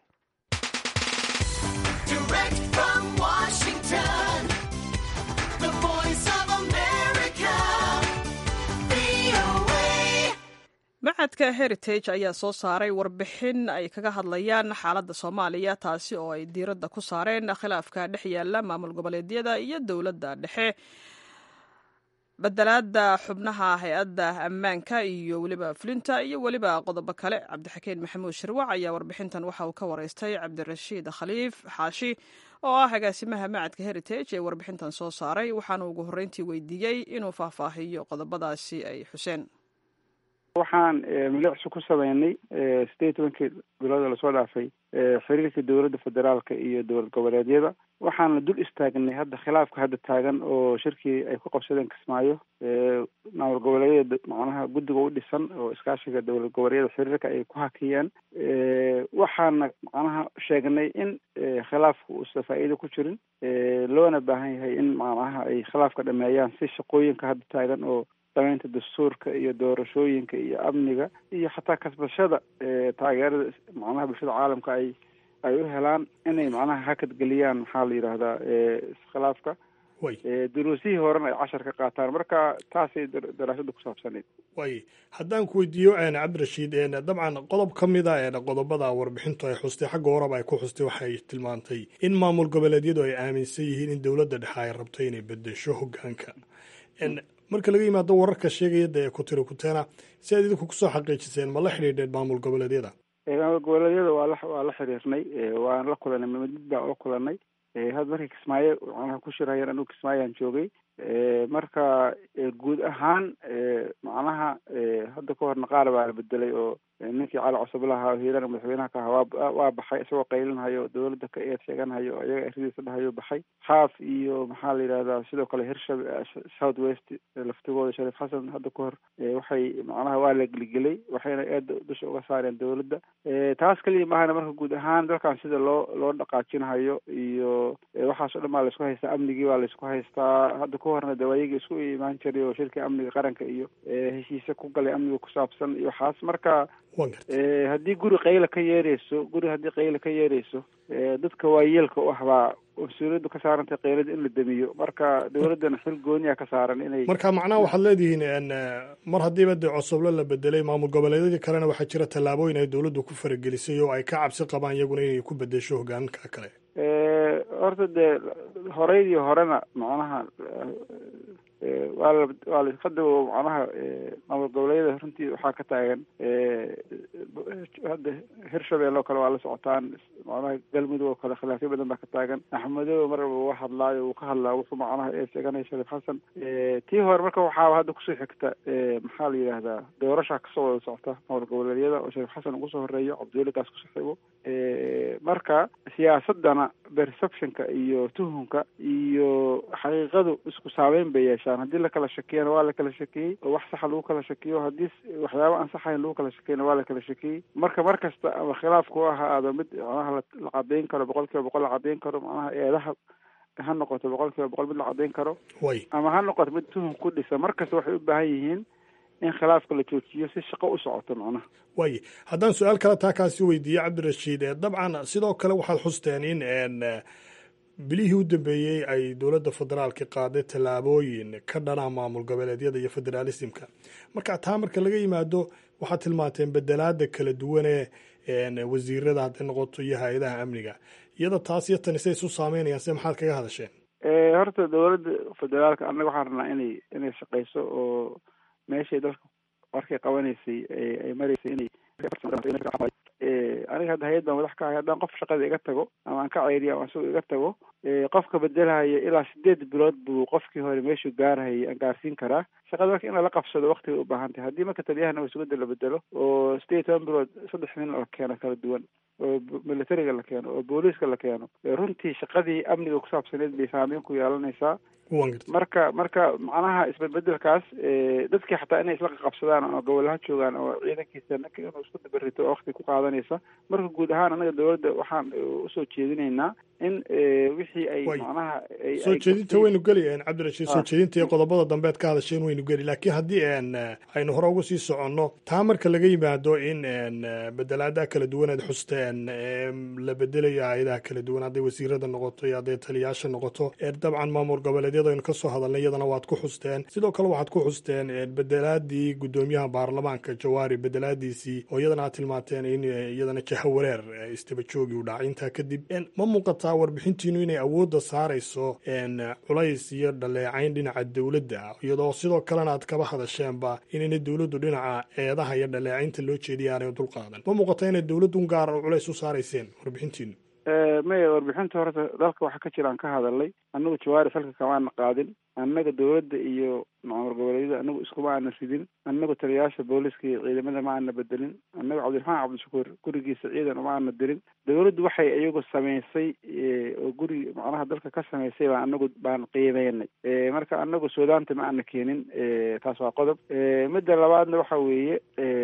macadka heritage ayaa soo saaray warbixin ay kaga hadlayaan xaaladda soomaaliya taasi oo ay diiradda ku saareen khilaafka dhex yaala maamul goboleedyada iyo dowladda dhexe badelaada xubnaha hay-adda ammaanka iyo weliba fulinta iyo weliba qodobo kale cabdixakiin maxamuud shirwac ayaa warbixintan waxa uu ka wareystay cabdirashiid khaliif xaashi oo ah agaasimaha macadka heritage ee warbixintan soo saaray waxaana ugu horreyntii weydiiyey inuu faahfaahiyo qodobadaasi ay xuseen waxaan milicsi ku sameynay sideed iyo tobankii bilooda lasoo dhaafay xiriirka dowladda federaalka iyo dowlad goboleedyada waxaana dul istaagnay hadda khilaafka hadda taagan oo shirkii ay ku qabsadeen kismaayo maamul goboleedyada macnaha guddiga u dhisan oo iskaashiga dowlad goboleedyada xiriirka ay ku hakiyeen waxaana macnaha sheegnay in khilaafka uusan faa'iido ku jirin loona baahan yahay in macnaha ay khilaafka dhameeyaan si shaqooyinka hadda taagan oo samaynta dastuurka iyo doorashooyinka iyo amniga iyo xataa kasbashada taageerada macnaha bulshada caalamka ay ay u helaan inay macnaha hakadgeliyaan maxaa la yidhaahdaa iskhilaafka duruusihii horena ay cashar ka qaataan marka taasay daraasada ku saabsanayd way haddaan ku weydiiyo cabdirashiid dabcan qodob ka mida qodobada warbixintu ay xustay xagga horeba ay ku xustay waxay tilmaantay in maamul goboleedyadu ay aaminsan yihiin in dowladda dhexe ay rabto inay bedesho hogaanka marka laga yimaado wararka sheegaya dee kutiro kuteena si aad idinku kusoo xaqiijiseen ma la xidhiidheen maamul goboleedyada maamul goboleedyada waa la waa la xiriirnay waan la kulanay mid baan la kulanay had markii kismaayo macnaha ku shirhayeen anigu kismaayaan joogay marka guud ahaan macnaha hadda ka horna qaar baa la bedelay oo ninkii cali cusublaha hiirana madaxweynaha ka ahaa waa waa baxay isagoo qaylinhayo dowladda ka eed sheeganhayo iyaga eradiisa dhahayo baxay xaaf iyo maxaa la yidhahdaa sidoo kale hirshab south west laftigooda shariif xasan hadda ka hor waxay macnaha waa la geligelay waxayna eed dusha uga saareen dowladda taas keliya maahana marka guud ahaan dalkan sida loo loo dhaqaajinhayo iyo waxaasoo dhan baa laisku haystaa amnigii baa laisku haystaa hadda ka horna de waayagii isku imaan jiray oo shirkii amniga qaranka iyo heshiise ku galay amniga ku saabsan iyo waxaas marka haddii guri qayla ka yeereyso guri haddii qayla ka yeereyso dadka waayeelka u ah baa mas-uuliyaddu ka saarantay qaylada in la damiyo marka dowladdana xil gooniya ka saaran inay marka macnaha waxaad leedihiin mar haddiiba dee cosoblo la bedelay maamul goboleedyadii kalena waxaa jira tallaabooyin ay dowladdu ku faragelisay oo ay ka cabsi qabaan iyaguna inay ku bedesho hogaanka kale horta dee horeydii horena macnaha waa la waa la hadda macnaha maamul goboleedyada runtii waxaa ka taagan hadda hirshabelle oo kale waa la socotaan macnaha galmudug oo kale khilaafyo badan baa ka taagan axmedoobe mar walba waa hadlaayo uu ka hadlaa wuxuu macnaha ee sheeganaya shariif xasan tii hore marka waxaa hadda kusoo xigta maxaa la yidhaahdaa doorasha kasoo wada socota maamul goboleedyada oo shariif xasan ugu soo horeeyo cabdiweli gaas ku saxiibo marka siyaasadana perceptionka iyo tuhunka iyo xaqiiqadu isku saameyn bay yeeshaan haddii lakala shakiyana waa lakala shakiyey oo wax saxa lagu kala shakiyo haddii waxyaaba aan saxayn lagu kala shakiyana waa lakala shakiyey marka mar kasta ama khilaafku ha ahaado mid macnaha la cadeyn karo boqol kiiba boqol la cadeyn karo macnaha eedaha ha noqoto boqol kiiba boqol mid la cadeyn karo ama ha noqoto mid tuhun ku dhisa mar kasta waxay u baahan yihiin in khilaafka la joojiyo si shaqo u socoto macnaha waay haddaan su-aal kale taa kaasi weydiiye cabdirashiid dabcan sidoo kale waxaad xusteen in bilihii u dambeeyey ay dowladda federaalka qaaday tallaabooyin ka dhana maamul goboleedyada iyo federaalismka marka taa marka laga yimaado waxaad tilmaanteen bedelaada kala duwanee wasiirada hadday noqoto iyo hay-adaha amniga iyada taas iyo tani say isu saameynayaan se maxaad kaga hadasheen horta dowladda federaalka annaga waxaan rabnaa inay inay shaqeyso oo meeshay dalka markay qabanaysay ay maraysay inay aniga hadda hay-ad baan madax ka ahay haddaan qof shaqada iga tago ama aan ka ceyriyo ama isagoo iga tago qofka bedelhaya ilaa sideed bilood buu qofkii hore meeshuu gaarhayay aan gaarsiin karaa shaqada marka in lala qabsado waktiga u baahan tahay haddii marka taliyahana wasugada la bedelo oo sideed toban bilood saddex nin la keeno kala duwan oo militariga la keeno oo booliiska la keeno runtii shaqadii amniga kusaabsaneed bay saameyn ku yeelanaysaa marka marka macnaha isbedbedelkaas dadkii xataa inay isla qabsadaan oo gobolaha joogaan oo ciidankiisa ninka inuu isku dabarito oo wakti ku qaadanaysa marka guud ahaan anaga dowladda waxaan usoo jeedinaynaa in wixii ay macnaha soo jeedinta waynu geli cabdirashiid soo jeedinta iyo qodobada dambeed ka hadasheen waynu geli laakiin haddii aynu hore uga sii soconno taa marka laga yimaado in bedelaadaha kala duwan aad xusteen la bedelayo hay-adaha kala duwan hadday wasiirada noqoto iyo hadday taliyaasha noqoto dabcan maamul goboleedyada aynu kasoo hadalnay iyadana waad ku xusteen sidoo kale waxaad ku xusteen bedelaadii guddoomiyaha baarlamaanka jawaari bedelaadiisii oo iyadana aad tilmaanteen in iyadana jaha wareer istaba joogi u dhacay intaa kadib ma muuqataa warbixintiinu inay awoodda saarayso culays iyo dhaleecayn dhinaca dowladda iyadoo sidoo kalena aad kaba hadasheenba inayna dowladdu dhinaca eedaha iyo dhaleecaynta loo jeediya aanay dulqaadan ma muuqata inay dowladdu gaar culays u saarayseen warbixintiinu maya warbixinta horta dalka waxaa ka jira aan ka hadalnay annagu jawaari salka kamaana qaadin annaga dowladda iyo maamul goboleedyada anagu iskuma aana ridin annagu taliyayaasha booliska iyo ciidamada ma aana bedelin annaga cabdiraxmaan cabdishakuur gurigiisa ciidan uma aana dirin dowladdu waxay iyagu samaysay oo guri macnaha dalka ka samaysay baa anagu baan qiimeynay marka anagu suudaanta ma aana keenin taas waa qodob midda labaadna waxa weeye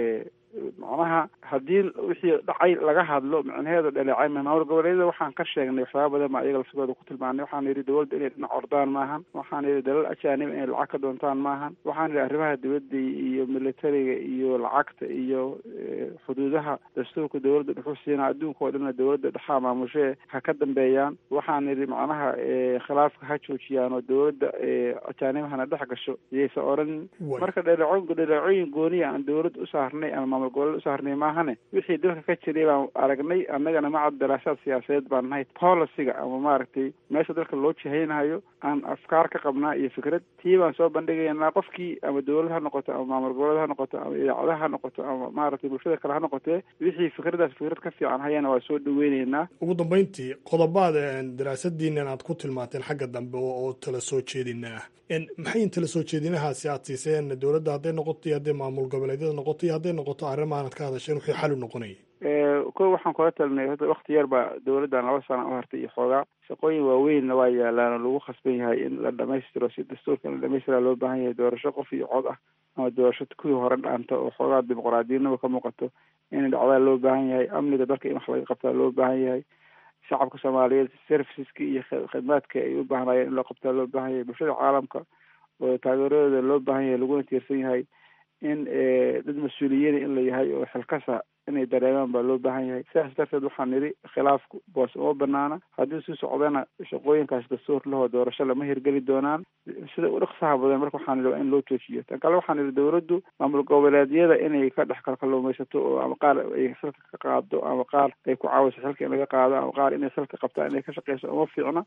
macnaha haddii wixii dhacay laga hadlo micnaheedu dhaleecay maamul goboleedyada waxaan ka sheegnay waxyaaba badan baa iyaga lafsigooda ku tilmaanay waxaan yidhi dowladda inay dhinac ordaan maahan waxaan yidhi dalal ajaanib inay lacag ka doontaan maahan waxaan yidhi arrimaha dibadda iyo militariga iyo lacagta iyo xuduudaha dastuurka dowladda dhuxu siina adduunka oo dhanna dowladda dhexaa maamushee ha ka dambeeyaan waxaan yidhi macnaha khilaafka ha joojiyaan oo dowladda ajaanib hana dhex gasho iyaysa odhan marka dhaleeco dhaleecooyin gooniya aan dowladda u saarnay ama maamul goboleed u saarnay maahane wixii dalka ka jiray baan aragnay annagana maca daraasaad siyaasadeed baan nahay policyga ama maaragtay meesha dalka loo jihaynayo aan afkaar ka qabnaa iyo fikrad tii baan soo bandhigaynaa qofkii ama dowlad ha noqoto ama maamul goboleed ha noqoto ama idaacadaha ha noqoto ama maaragtay bulshada kale ha noqotee wixii fikradaas fikrad ka fiican hayana waa soo dhaweyneynaa ugu dambeyntii qodobaad daraasadiinan aad ku tilmaanteen xagga dambe oo tala soo jeedina ah maxay tala soo jeedinahaasi aad siiseen dowladda hadday noqoto iyo hadday maamul goboleedyada noqoto iyo hadday noqoto arrimaanad ka hadasheen wixii xal u noqonayay ko waxaan kula talinay hadda wakti yar baa dowladdan laba sana u hartay iyo xoogaa shaqooyin waaweynna waa yaalaan oo lagu khasban yahay in la dhamaystiro si dastuurka in la dhamaystira loo baahan yahay doorasho qof iyo cod ah ama doorasho kuwii hore dhaanta oo xoogaa dimuqraadiyadnaba ka muuqato in dhacdaa loo baahan yahay amniga dalka in wax laga qabtaa loo baahan yahay shacabka soomaaliyeed serviceska iyo khidmaadka ay u baahnayeen in loo qabtaa loo baahan yahay bulshada caalamka oo taageeradooda loo baahan yahay laguna tiirsan yahay in dad mas-uuliyiina in la yahay oo xilkasa inay dareemaan baa loo baahan yahay sidaas darteed waxaan nidhi khilaafku boos uma banaana haddii sii socdana shaqooyinkaas dastuur lahoo doorasho lama hirgeli doonaan sida u dhaqsaha badan marka waxaan nidhi waa in loo joojiyo tan kale waxaan nidhi dowladdu maamul goboleedyada inay ka dhex kalkaluumaysato oo ama qaar ay xilka ka qaado ama qaar ay ku caawiso xilka in laga qaado ama qaar inay xilka qabtaan inay ka shaqeyso uma fiicna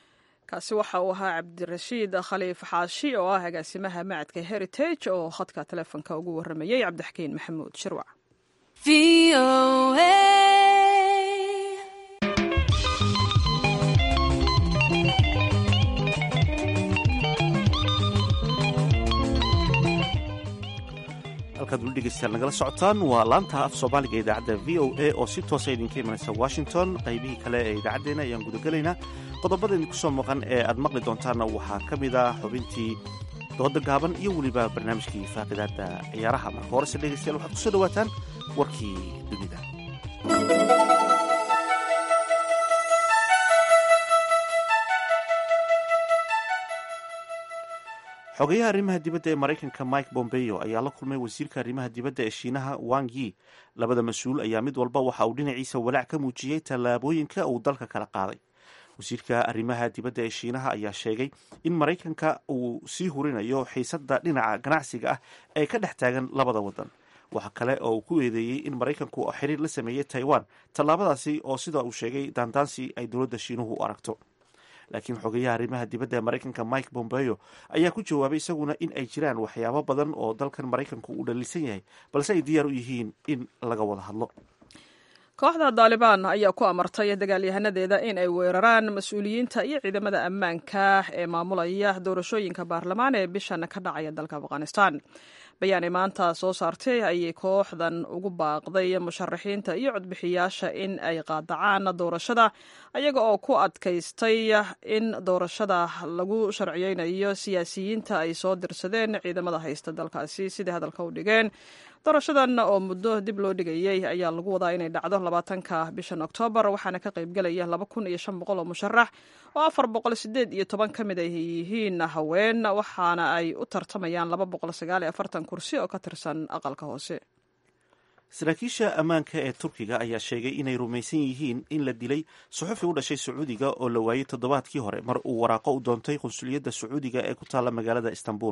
kaasi waxa uu ahaa cabdirashiid khaliif xaashi oo ah agaasimaha macadka heritage oo khadka telefonka ugu waramayey cabdixakiin maxamuud shirwac halkaad weli dhegeystayaal nagala socotaan waa laanta af soomaaliga ee idaacadda v o a oo si toosa idinka imanaysa washington qaybihii kale ee idaacaddeena ayaan gudagelaynaa qodobada idinku soo maqan ee aad maqli doontaanna waxaa ka mid ah xubintii dooda gaaban iyo weliba barnaamijkii faaqidaada ciyaaraha marka horese dhegeystayaal waxaad kusoo dhawaataan warkii dunida xogeyaha arrimaha dibadda ee maraykanka mike bombeo ayaa la kulmay wasiirka arrimaha dibadda ee shiinaha wang yi labada mas-uul ayaa mid walba waxa uu dhinaciisa walaac ka muujiyey tallaabooyinka uu dalka kala qaaday wasiirka arrimaha dibadda ee shiinaha ayaa sheegay in maraykanka uu sii hurinayo xiisadda dhinaca ganacsiga ah ee ka dhex taagan labada wadan waxa kale oo uu ku eedeeyey in maraykanku xiriir la sameeyey taiwan tallaabadaasi oo sida uu sheegay daandaansi ay dowladda shiinuhu u aragto laakiin xogeyaha arrimaha dibadda ee maraykanka mike bombeo ayaa ku jawaabay isaguna in ay jiraan waxyaabo badan oo dalkan maraykanku uu dhaliilsan yahay balse ay diyaar u yihiin in laga wada hadlo kooxda daalibaan ayaa ku amartay dagaalyahanadeeda in ay weeraraan mas-uuliyiinta iyo ciidamada ammaanka ee maamulaya doorashooyinka baarlamaan ee bishan ka dhacaya dalka afghanistan bayaanay maanta soo saartay ayay kooxdan ugu baaqday musharaxiinta iyo codbixiyaasha in ay qaadacaan doorashada ayaga oo ku adkaystay in doorashada lagu sharciyeynayo siyaasiyiinta ay soo dirsadeen ciidamada haysta dalkaasi sidai hadalka u dhigeen doorashadan oo muddo dib loo dhigayey ayaa lagu wadaa inay dhacdo labaatanka bishan oktoobar waxaana ka qaybgelaya laba kun iyo shan boqol oo musharax oo afar boqol sideed iyo toban ka mid ay yihiin haween waxaana ay u tartamayaan laba boqol sagaal iyo afartan kursi oo ka tirsan aqalka hoose saraakiisha ammaanka ee turkiga ayaa sheegay inay rumaysan yihiin in la dilay suxufi u dhashay sacuudiga oo la waayey toddobaadkii hore mar uu waraaqo u doontay qunsuliyadda sacuudiga ee ku taalla magaalada istanbul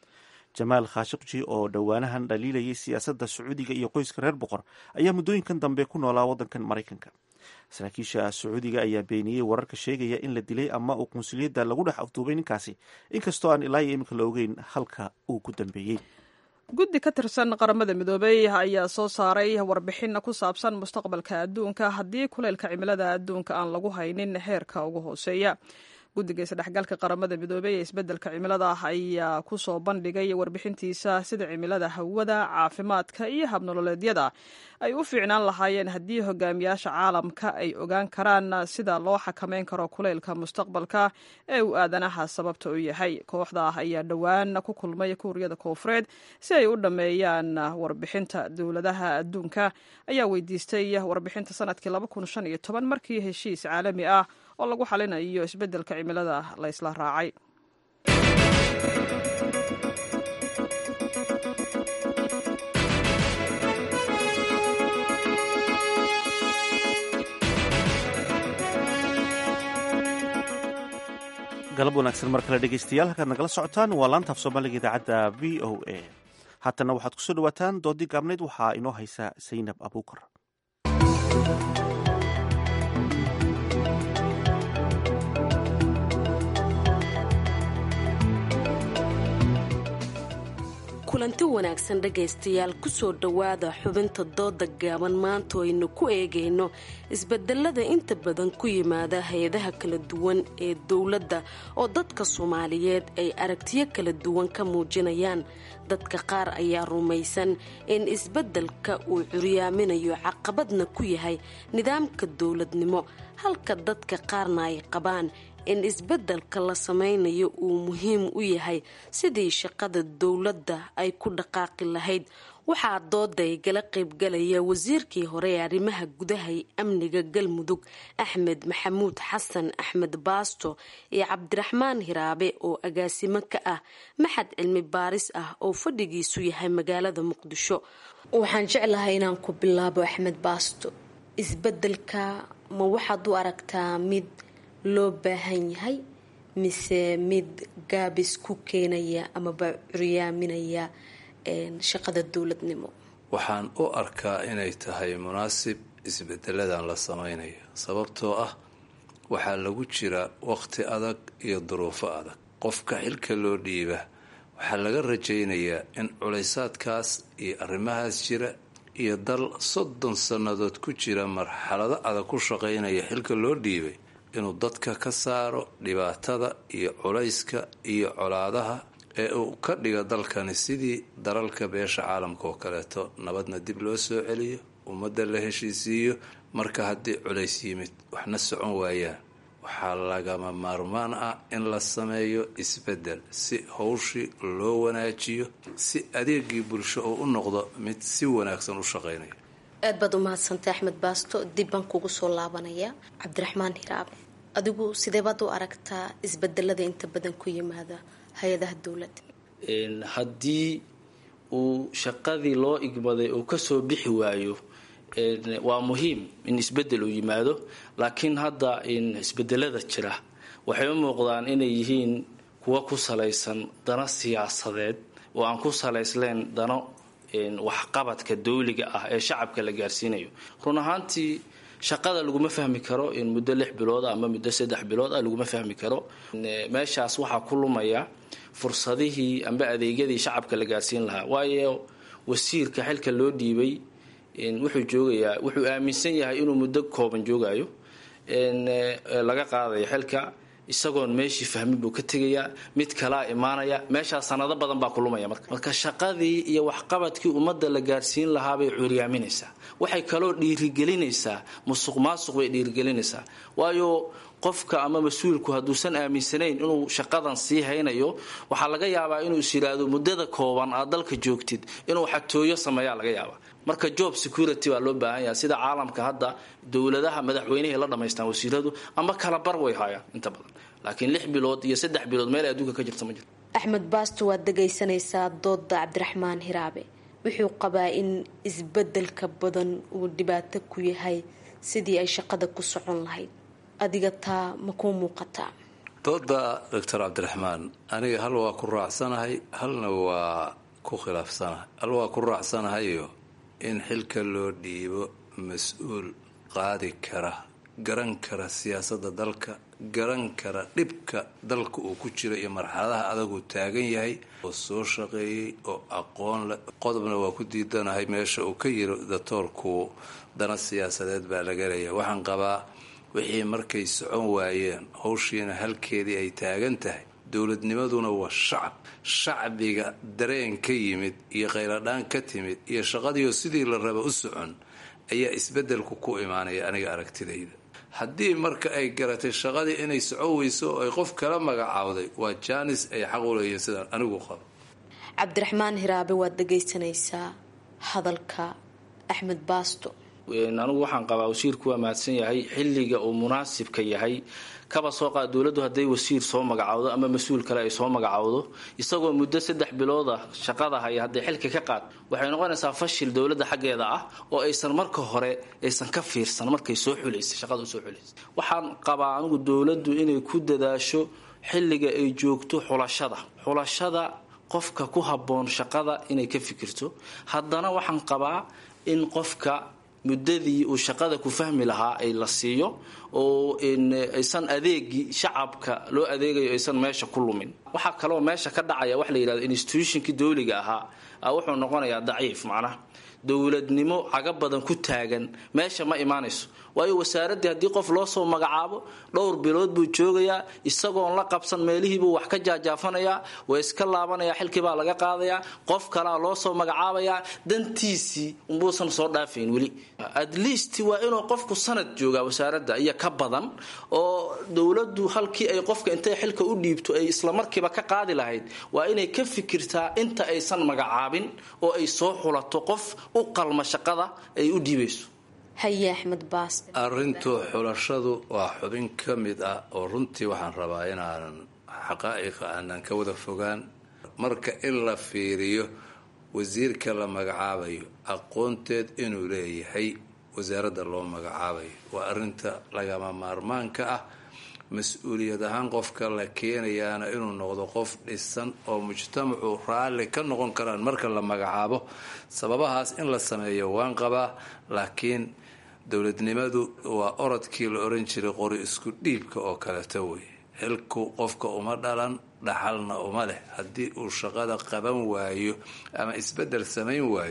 jamaal khashikji oo dhowaanahan dhaliilayay siyaasadda sacuudiga iyo qoyska reer boqor ayaa muddooyinkan dambe ku noolaa waddankan maraykanka saraakiisha sacuudiga ayaa beeniyey wararka sheegaya in la dilay ama uu qunsuliyadda lagu dhex afduubay ninkaasi inkastoo aan ilaa iyo iminka la ogeyn halka uu ku dambeeyey guddi ka tirsan qaramada midoobey ayaa soo saaray warbixin ku saabsan mustaqbalka adduunka haddii kuleylka cimilada adduunka aan lagu haynin heerka ugu hooseeya guddiga isdhexgalka qaramada midoobey ee isbeddelka cimilada ayaa ku soo bandhigay warbixintiisa sida cimilada hawada caafimaadka iyo habnololeedyada ay u fiicnaan lahaayeen haddii hogaamiyaasha caalamka ay ogaan karaan sida loo xakameyn karo kuleylka mustaqbalka ee uu aadanaha sababta u yahay kooxda ayaa dhowaan ku kulmay kuuriyada koofureed si ay u dhammeeyaan warbixinta dowladaha adduunka ayaa weydiistay warbixinta sanadkii markii heshiis caalami ah oo lagu xalinayo isbeddelka cimilada la isla raacay galab wanaagsan mar kale dhegeystayaal halkaad nagala socotaan waa laanta af soomaaliga idaacadda v o a haatanna waxaad kusoo dhawaataan doodii gaabnayd waxaa inoo haysa saynab abuukar kulanti wanaagsan dhegaystayaal kusoo dhowaada xubinta dooda gaaban maanta aynu ku eegayno isbedelada inta badan ku yimaada hay-adaha kala duwan ee dowladda oo dadka soomaaliyeed ay aragtiyo kala duwan ka muujinayaan dadka qaar ayaa rumaysan in isbedelka uu curyaaminayo caqabadna ku yahay nidaamka dowladnimo halka dadka qaarna ay qabaan in isbeddelka la sameynayo uu muhiim u yahay sidii shaqada dowladda ay ku dhaqaaqi lahayd waxaa dooday gala qaybgalaya wasiirkii hore ee arrimaha gudaha ee amniga galmudug axmed maxamuud xasan axmed baasto iyo cabdiraxmaan hiraabe oo agaasimo ka ah maxad cilmi baaris ah oo fadhigiisu yahay magaalada muqdisho waxaan jeclahay inaan ku bilaabo axmed baasto isbedelka ma waxaad u aragtaa mid loo baahan yahay mise mid gaabis ku keenaya amaba curyaaminaya shaqada dowladnimo waxaan u arkaa inay tahay munaasib isbedeladan la sameynayo sababtoo ah waxaa lagu jira waqti adag iyo duruufo adag qofka xilka loo dhiiba waxaa laga rajaynayaa in culaysaadkaas iyo arrimahaas jira iyo dal soddon sannadood ku jira marxalado adag ku shaqaynaya xilka loo dhiibay inuu dadka ka saaro dhibaatada iyo culayska iyo colaadaha ee uu ka dhiga dalkani sidii dalalka beesha caalamka oo kaleeto nabadna dib loo soo celiyo ummadda la heshiisiiyo marka haddii culays yimid waxna socon waayaan waxaa lagama maarmaan ah in la sameeyo isbeddel si howshii loo wanaajiyo si adeegii bulsho oo u noqdo mid si wanaagsan u shaqaynaya aad baad u mahadsantay axmed baasto dib baan kugu soo laabanaya cabdiraxmaan hiraabe adigu sidee baad u aragtaa isbedelada inta badan ku yimaada hay-adaha dowladda haddii uu shaqadii loo igmaday uu kasoo bixi waayo waa muhiim in isbedel uu yimaado laakiin hadda isbedelada jira waxay u muuqdaan inay yihiin kuwa ku salaysan dano siyaasadeed oo aan ku salaysleen dano waxqabadka dawliga ah ee shacabka la gaarsiinayo run ahaantii shaqada laguma fahmi karo in muddo lix bilood ama muddo saddex bilood ah laguma fahmi karo meeshaas waxaa ku lumaya fursadihii amba adeegyadii shacabka la gaarsiin lahaa waayo wasiirka xilka loo dhiibay wuxuu joogayaa wuxuu aaminsan yahay inuu muddo kooban joogayo laga qaadayo xilka isagoon meeshii fahmin buu ka tegayaa mid kalaa imaanaya meeshaas sanado badan baa kulumaya marka marka shaqadii iyo waxqabadkii ummadda la gaarsiin lahaabay curyaaminaysaa waxay kaloo dhiirigelinaysaa musuq maasuq bay dhiirigelinaysaa waayo qofka ama mas-uulku hadduusan aaminsanayn inuu shaqadan sii haynayo waxaa laga yaabaa inuu is yidhaahdo muddada kooban aad dalka joogtid inuu xatooyo sameeyaa laga yaabaa marka job security baa loo baahan yahay sida caalamka hadda dowladaha madaxweynehay la dhamaystaan wasiiradu ama kala bar way haayaan inta badan laakiin lix bilood iyo saddex bilood meel adduunka ka jirta ma jirto axmed baasto waad dhagaysanaysaa dooda cabdiraxmaan hiraabe wuxuu qabaa in isbedelka badan uu dhibaato ku yahay sidii ay shaqada ku socon lahayd adiga taa ma kuu muuqataa dooda doctor cabdiraxmaan aniga hal waa ku raacsanahay halna waa ku khilaafsanahay hal waa ku raacsanahayo in xilka loo dhiibo mas-uul qaadi kara garan kara siyaasadda dalka garan kara dhibka dalka uu ku jiro iyo marxaladaha adaguu taagan yahay oo soo shaqeeyey oo aqoon leh qodobna waa ku diidanahay meesha uu ka yiri datoorku dana siyaasadeed baa laga leeyahay waxaan qabaa wixii markay socon waayeen howshiina halkeedii ay taagan tahay dowladnimaduna waa shacab shacbiga dareen ka yimid iyo khayladhaan ka timid iyo shaqadiioo sidii la raba u socon ayaa isbedelku ku imaanaya aniga aragtidayda haddii marka ay garatay shaqadii inay socon weyso oo ay qof kala magacaawday waa jaanis ay xaq u leeyihiin sidaan anigu qabo cabdiraxmaan hiraabe waad dhagaysanaysaa hadalka axmed baasto anigu waxaan qabaa wasiirku waa mahadsan yahay xilliga uu munaasibka yahay kaba soo qaad dowladdu hadday wasiir soo magacaawdo ama mas-uul kale ay soo magacaawdo isagoo muddo saddex bilooda shaqada haya hadday xilka ka qaad waxay noqonaysaa fashil dowladda xaggeeda ah oo aysan marka hore aysan ka fiirsan markay soo xulaysay shaqada usoo xulaysay waxaan qabaa anigu dowladdu inay ku dadaasho xilliga ay joogto xulashada xulashada qofka ku habboon shaqada inay ka fikirto haddana waxaan qabaa in qofka muddadii uu shaqada ku fahmi lahaa ay la siiyo oo aysan adeegii shacabka loo adeegayo aysan meesha ku lumin waxaa kaloo meesha ka dhacaya wax la yidhahdo institutionkii dowliga ahaa wuxuu noqonayaa daciif macnaha dowladnimo caga badan ku taagan meesha ma imaanayso waayo wasaaraddii haddii qof loo soo magacaabo dhowr bilood buu joogayaa isagoon la qabsan meelihiibuu wax ka jaajaafanayaa waa iska laabanayaa xilkii baa laga qaadayaa qof kalaa loo soo magacaabayaa dantiisii umbuusan soo dhaafayn weli at least waa inuu qofku sanad joogaa wasaaradda iyo ka badan oo dowladdu halkii ay qofka intay xilka u dhiibto ay islamarkiiba ka qaadi lahayd waa inay ka fikirtaa inta aysan magacaabin oo ay soo xulato qof u qalma shaqada ay u dhiibayso haye axmed baas arrintu xulashadu waa xubin ka mid ah oo runtii waxaan rabaa inaanan xaqaa'iqa aanan ka wada fogaan marka in la fiiriyo wasiirka la magacaabayo aqoonteed inuu leeyahay wasaaradda loo magacaabayo waa arrinta lagama maarmaanka ah mas-uuliyad ahaan qofka la keenayaana inuu noqdo qof dhisan oo mujtamacu raalli ka noqon karaan marka la magacaabo sababahaas in la sameeyo waan qabaa laakiin dowladnimadu waa orodkii la oran jiray qori isku dhiibka oo kaleto wey xilku qofka uma dhalan dhaxalna uma leh haddii uu shaqada qaban waayo ama isbedel samayn waayo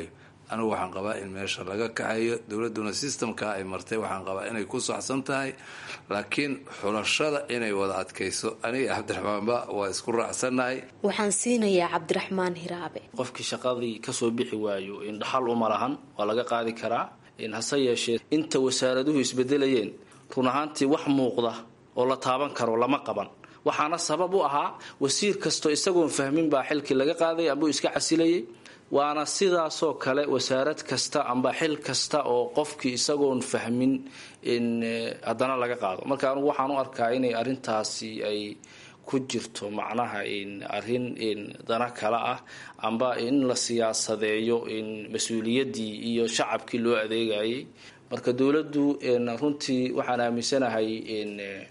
anigu waxaan qabaa in meesha laga kaxeeyo dowladduna systemka ay martay waxaan qabaa inay ku saxsan tahay laakiin xulashada inay wada adkayso aniga cabdiraxmaanba waa isku raacsannahay waxaan siinayaa cabdiraxmaan hiraabe qofkii shaqadii kasoo bixi waayo in dhaxal uma lahan waa laga qaadi karaa hase yeeshee inta wasaaraduhu isbedelayeen run ahaantii wax muuqda oo la taaban karo lama qaban waxaana sabab u ahaa wasiir kastoo isagoon fahmin baa xilkii laga qaaday ambuu iska casilayay waana sidaasoo kale wasaarad kasta amba xil kasta oo qofkii isagoon fahmin in haddana laga qaado marka anugu waxaan u arkaa inay arrintaasi ay ku jirto macnaha in arrin in dana kale ah amba in la siyaasadeeyo in mas-uuliyaddii iyo shacabkii loo adeegayay marka dowladdu runtii waxaan aaminsanahay in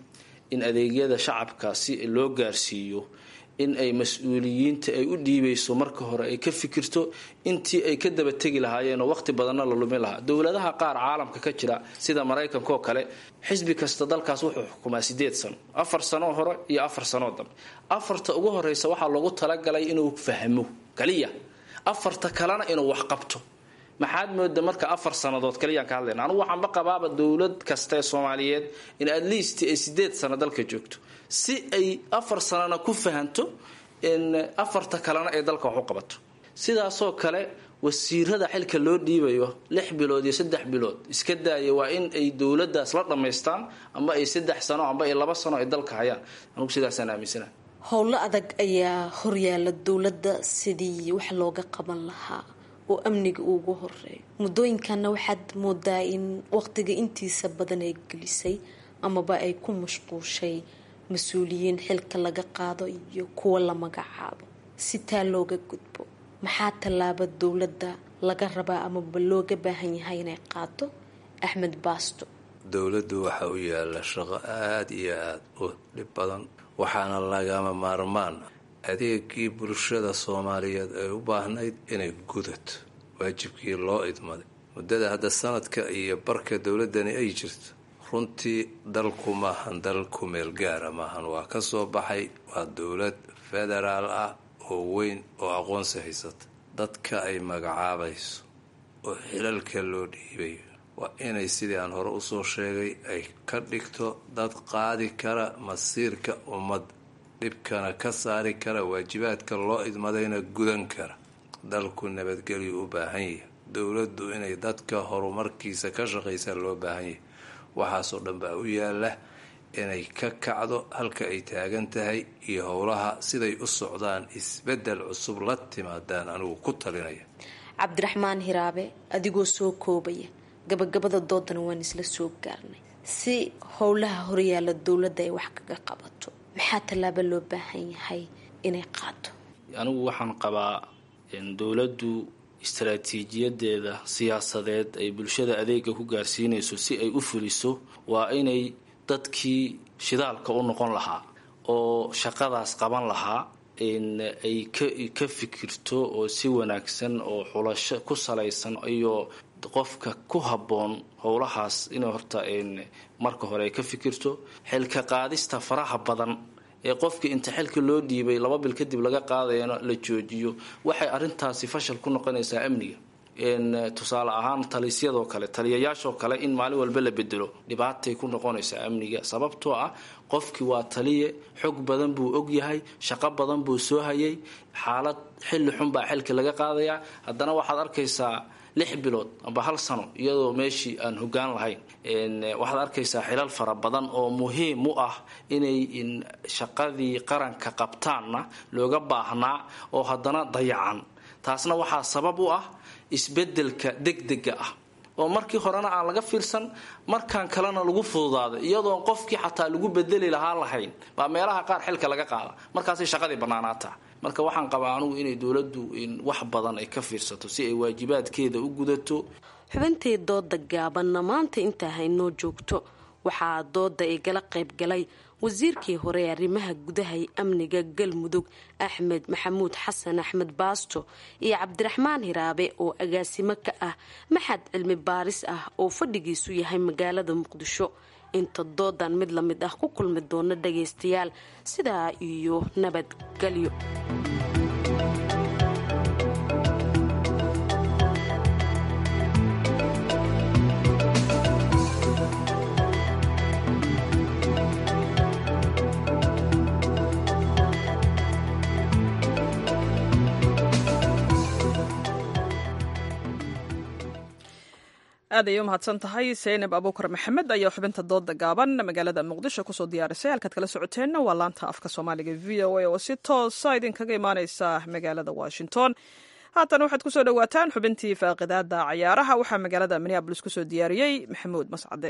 in adeegyada shacabka si loo gaarsiiyo in ay mas-uuliyiinta ay u dhiibayso marka hore ay ka fikirto intii ay ka daba tegi lahaayeen oo waqti badanna la lumin lahaa dowladaha qaar caalamka ka jira sida maraykanka oo kale xisbi kasta dalkaas wuxuu xukumaa sideed sano afar sanoo hore iyo afar sanoo dambe afarta ugu horeysa waxaa loogu talagalay inuu fahmo kaliya afarta kalena inuu wax qabto maxaad mooda marka afar sannadood kaliyaan ka hadlayna anugu waxaanba qabaaba dowlad kasta ee soomaaliyeed in at least ay sideed sano dalka joogto si ay afar sanana ku fahanto in afarta kalena ay dalka wax u qabato sidaasoo kale wasiirada xilka loo dhiibayo lix bilood iyo saddex bilood iska daaya waa in ay dowladaas la dhammaystaan amba ay saddex sano amba ay laba sano ay dalka hayaan anugu sidaasaan aaminsana howlo adag ayaa horyaala dowladda sidii wax looga qaban lahaa oo amniga ugu horeeyo muddooyinkanna waxaad moodaa in waqtiga intiisa badan ay gelisay amaba ay ku mashquushay mas-uuliyiin xilka laga qaado iyo kuwa la magacaabo si taa looga gudbo maxaa tallaaba dowladda laga rabaa amaba looga baahan yahay inay qaado axmed baasto dowladdu waxa u yaalla shaqo aada iyo aada u dhib badan waxaana lagama maarmaan adeegii bulshada soomaaliyeed ay u baahnayd inay gudato waajibkii loo idmaday muddada hadda sanadka iyo barka dowladdani ay jirto runtii dalku maahan dal ku meel gaara maahan waa ka soo baxay waa dowlad federaal ah oo weyn oo aqoonsi haysata dadka ay magacaabayso oo xilalka loo dhiibayo waa inay sidii aan hore usoo sheegay ay ka dhigto dad qaadi kara masiirka ummad dhibkana ka saari kara waajibaadka loo idmadayna gudan kara dalku nabadgelyu u baahan yahay dowladdu inay dadka horumarkiisa ka shaqaysaa loo baahan yahay waxaasoo dhan baa u yaala inay ka kacdo halka ay taagan tahay iyo howlaha siday u socdaan isbedel cusub la timaadaan anigu ku talinaya cabdiraxmaan hiraabe adigoo soo koobaya gabagabada doodana waan isla soo gaarnay si howlaha horyaala dowladda ay wax kaga qabato maxaa tallaaba loo baahan yahay inay qaado anigu waxaan qabaa dowladdu istaraatiijiyadeeda siyaasadeed ay bulshada adeega ku gaarsiinayso si ay u fuliso waa inay dadkii shidaalka u noqon lahaa oo shaqadaas qaban lahaa ay ka fikirto oo si wanaagsan oo xulasho ku salaysan iyo qofka ku habboon howlahaas inay horta marka hore ay ka fikirto xilka qaadista faraha badan ee qofkii inta xilka loo dhiibay laba bil kadib laga qaadayana la joojiyo waxay arintaasi fashal ku noqonaysaa amniga tusaale ahaan talisyadoo kale taliyayaashoo kale in maalin walba la bedelo dhibaatay ku noqonaysaa amniga sababtoo ah qofkii waa taliye xog badan buu ogyahay shaqo badan buu soo hayay xaalad xilli xun baa xilka laga qaadayaa haddana waxaad arkaysaa lix bilood amba hal sano iyadoo meeshii aan hogaan lahayn waxaad arkaysaa xilal fara badan oo muhiim u ah inay shaqadii qaranka qabtaanna looga baahnaa oo haddana dayacan taasna waxaa sabab u ah isbedelka degdega ah oo markii horena aan laga fiirsan markaan kalena lagu fududaaday iyadoon qofkii xataa lagu bedeli lahaa lahayn baa meelaha qaar xilka laga qaada markaasay shaqadii bannaanaataa marka waxaan qabaa anugu inay dowladdu wax badan ay ka fiirsato si ay waajibaadkeeda u gudato xubintii dooda gaabanna maanta intaa haynoo joogto waxaa dooda igala qayb galay wasiirkii hore ee arrimaha gudaha ee amniga galmudug axmed maxamuud xasan axmed baasto iyo cabdiraxmaan hiraabe oo agaasimo ka ah maxad cilmi baaris ah oo fadhigiisu yahay magaalada muqdisho inta doodan mid la mid ah ku kulmi doona dhagaystayaal sidaa iyo nabadgelyo aad ayay u mahadsan tahay seynab abuukar maxamed ayaa xubinta dooda gaaban magaalada muqdisho kusoo diyaarisay halkaad kala socoteenna waa laanta afka soomaaliga v o a oo si toosa idinkaga imaaneysa magaalada washington haatan waxaad kusoo dhowaataan xubintii faaqidaada cayaaraha waxaa magaalada minneabolis kusoo diyaariyey maxamuud mascade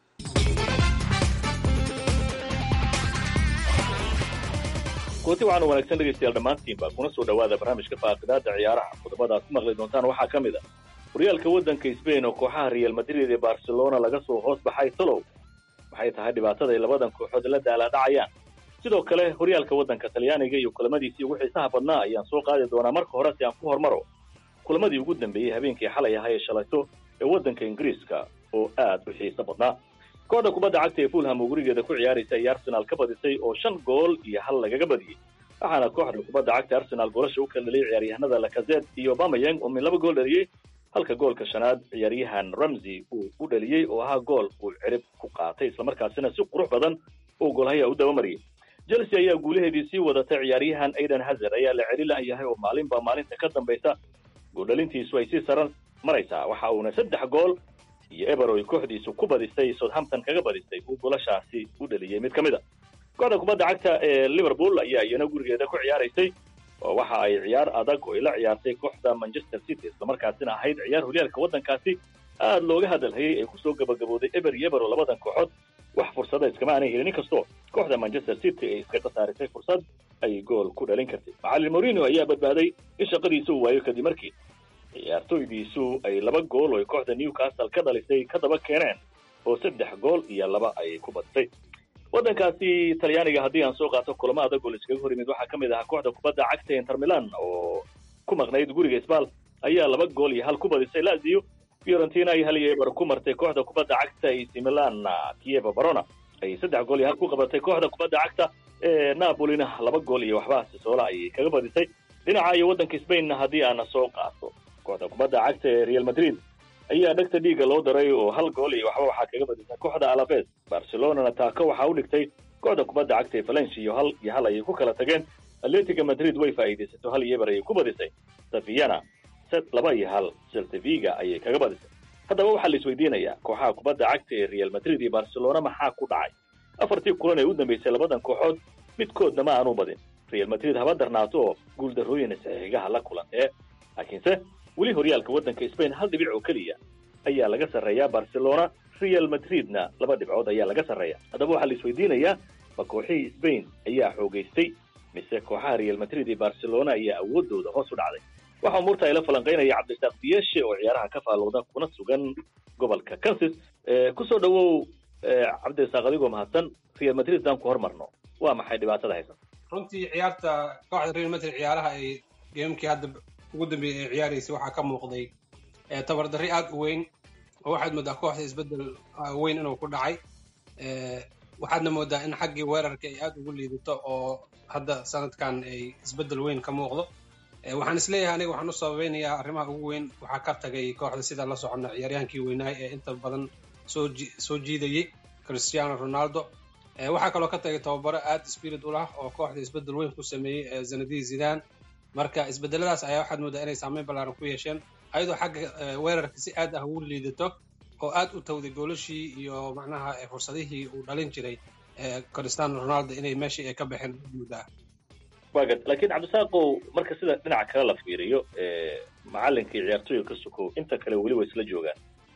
kooti waxaanu wanaagsan dhegaystayaal dhammaantiinba kuna soo dhowaada barnaamijka faaqidaada ciyaaraha qodobada aad ku maqli doontaan waxaa ka mid a horyaalka waddanka sbain oo kooxaha real madrid ee barcelona laga soo hoos baxay tolow maxay tahay dhibaatada ay labadan kooxood la daalaadhacayaan sidoo kale horyaalka waddanka talyaaniga iyo kulamadiisii ugu xiisaha badnaa ayaan soo qaadi doonaa marka hore si aan ku hormaro kulamadii ugu dambeeyey habeenkii xalay ahaa ee shalayto ee waddanka ingiriiska oo aad u xiiso badnaa kooxda kubadda cagta ee fulham oo gurigeeda ku ciyaaraysa ayay arsenaal ka badisay oo shan gool iyo hal lagaga badiyey waxaana kooxda kubadda cagta arsenaal goolasha u kala dhaliyay ciyaaryahanada lakazet iyo bamayang oo min laba gool dhaliyey halka goolka shanaad ciyaaryahan ramsey uu u dhaliyey oo ahaa gool uu cirib ku qaatay islamarkaasina si qurux badan uu goolhaya u dabamariyey chelsea ayaa guulaheedii sii wadatay ciyaaryahan aidan hazard ayaa la celi layahay oo maalinba maalinta ka dambaysa gooldhalintiisu ay sii saran maraysaa waxa uuna saddex gool iyo eber oy kooxdiisu ku badisay southampton kaga badisay uu golashaasi u dhaliyey mid ka mid a kooxda kubadda cagta ee liverpool ayaa iyana gurigeeda ku ciyaaraysay oo waxa ay ciyaar adag oo ay la ciyaartay kooxda manchester city islamarkaasina ahayd ciyaar horyaalka waddankaasi aad looga hadalhayay ee kusoo gabagabooday eber iyo eber oo labadan kooxood wax fursada iskama aanay helin inkastoo kooxda manchester city ay iska khasaarisay fursad ay gool ku dhalin kartay macallin morino ayaa badbaaday in shaqadiisa uu waayo kadib markii ciyaartoydiisu ay laba gool oo kooxda newcastle ka dhalisay ka daba keeneen oo saddex gool iyo laba ay ku badisay waddankaasi talyaaniga haddii aan soo qaato kulamo adag oo la iskaga hor yimid waxaa ka mid ahaa kooxda kubadda cagta inter milan oo ku maqnayd guriga sbal ayaa laba gool iyo hal ku badisay lazio fiorentina ay hal iyo eber ku martay kooxda kubadda cagta ac milan kieva barona ay saddex gool iyo hal ku qabatay kooxda kubadda cagta ee napolina laba gool iyo waxba sisoola ayay kaga badisay dhinaca iyo waddanka spainna haddii aana soo qaato kooxda kubadda cagta ee real madrid ayaa dhegta dhiigga loo daray oo hal gool iyo waxba waxaa kaga badisay kooxda alaves barcelonana taako waxaa u dhigtay kooxda kubadda cagta ee valencia iyo hal iyo hal ayay ku kala tageen atletica madrid way faa'iidaysato hal iyo eber ayay ku badisay saviana set laba iyo hal celtaviga ayay kaga badisay haddaba waxaa la isweydiinayaa kooxaha kubadda cagta ee real madrid iyo barcelona maxaa ku dhacay afartii kulan ee u dambeysay labadan kooxood midkoodna ma aanu badin real madrid haba darnaato oo guuldarrooyin saxiigaha la kulantee laakiinse weli horyaalka waddanka spain hal dhibic oo keliya ayaa laga sarreeyaa barcelona real madridna laba dhibcood ayaa laga sarreeya haddaba waxaa la isweydiinayaa ma kooxihii spain ayaa xoogaystay mise kooxaha real madrid iyo barcelona ayaa awoodooda hoos u dhacday waxaa umuurta ay la falanqaynaya cabdisaaq diyeshe oo ciyaaraha ka faalowda kuna sugan gobolka kansas kusoo dhawow cabdisaaq adigoo mahadsan real madrid daan ku hormarno waa maxay dhibaatada haysan runtii ciyaarta kooxda real madrid ciyaaraha ay geemkii hadda ugu dambeeyay ay ciyaaraysay waxaa ka muuqday tabardarri aad u weyn oo waxaad moodaa kooxda isbeddel weyn inuu ku dhacay waxaadna moodaa in xaggii weerarka ay aad ugu liidato oo hadda sanadkan ay isbeddel weyn ka muuqdo waxaan isleeyahay aniga waxaan u sababeynayaa arrimaha ugu weyn waxaa ka tagay kooxda sida la soconna ciyaaryahaankii weynaay ee inta badan soo soo jiidayey cristiano ronaldo waxaa kaloo ka tagay tababaro aad spirit u lah oo kooxda isbeddel weyn ku sameeyey zanadii zidane marka isbedeladaas ayaa waxaad moodaa inay saameyn ballaaran ku yeesheen ayadoo xagga weerarka si aad ah ugu liidato oo aad u tawday goolashii iyo macnaha fursadihii uu dhalin jiray cristiano ronaldo inay meeshii ay ka baxeen muddaa wagad laakiin cabdisaaqow marka sida dhinaca kale la fiiriyo macalinkii ciyaartooyga ka sukow inta kale weli way isla joogaan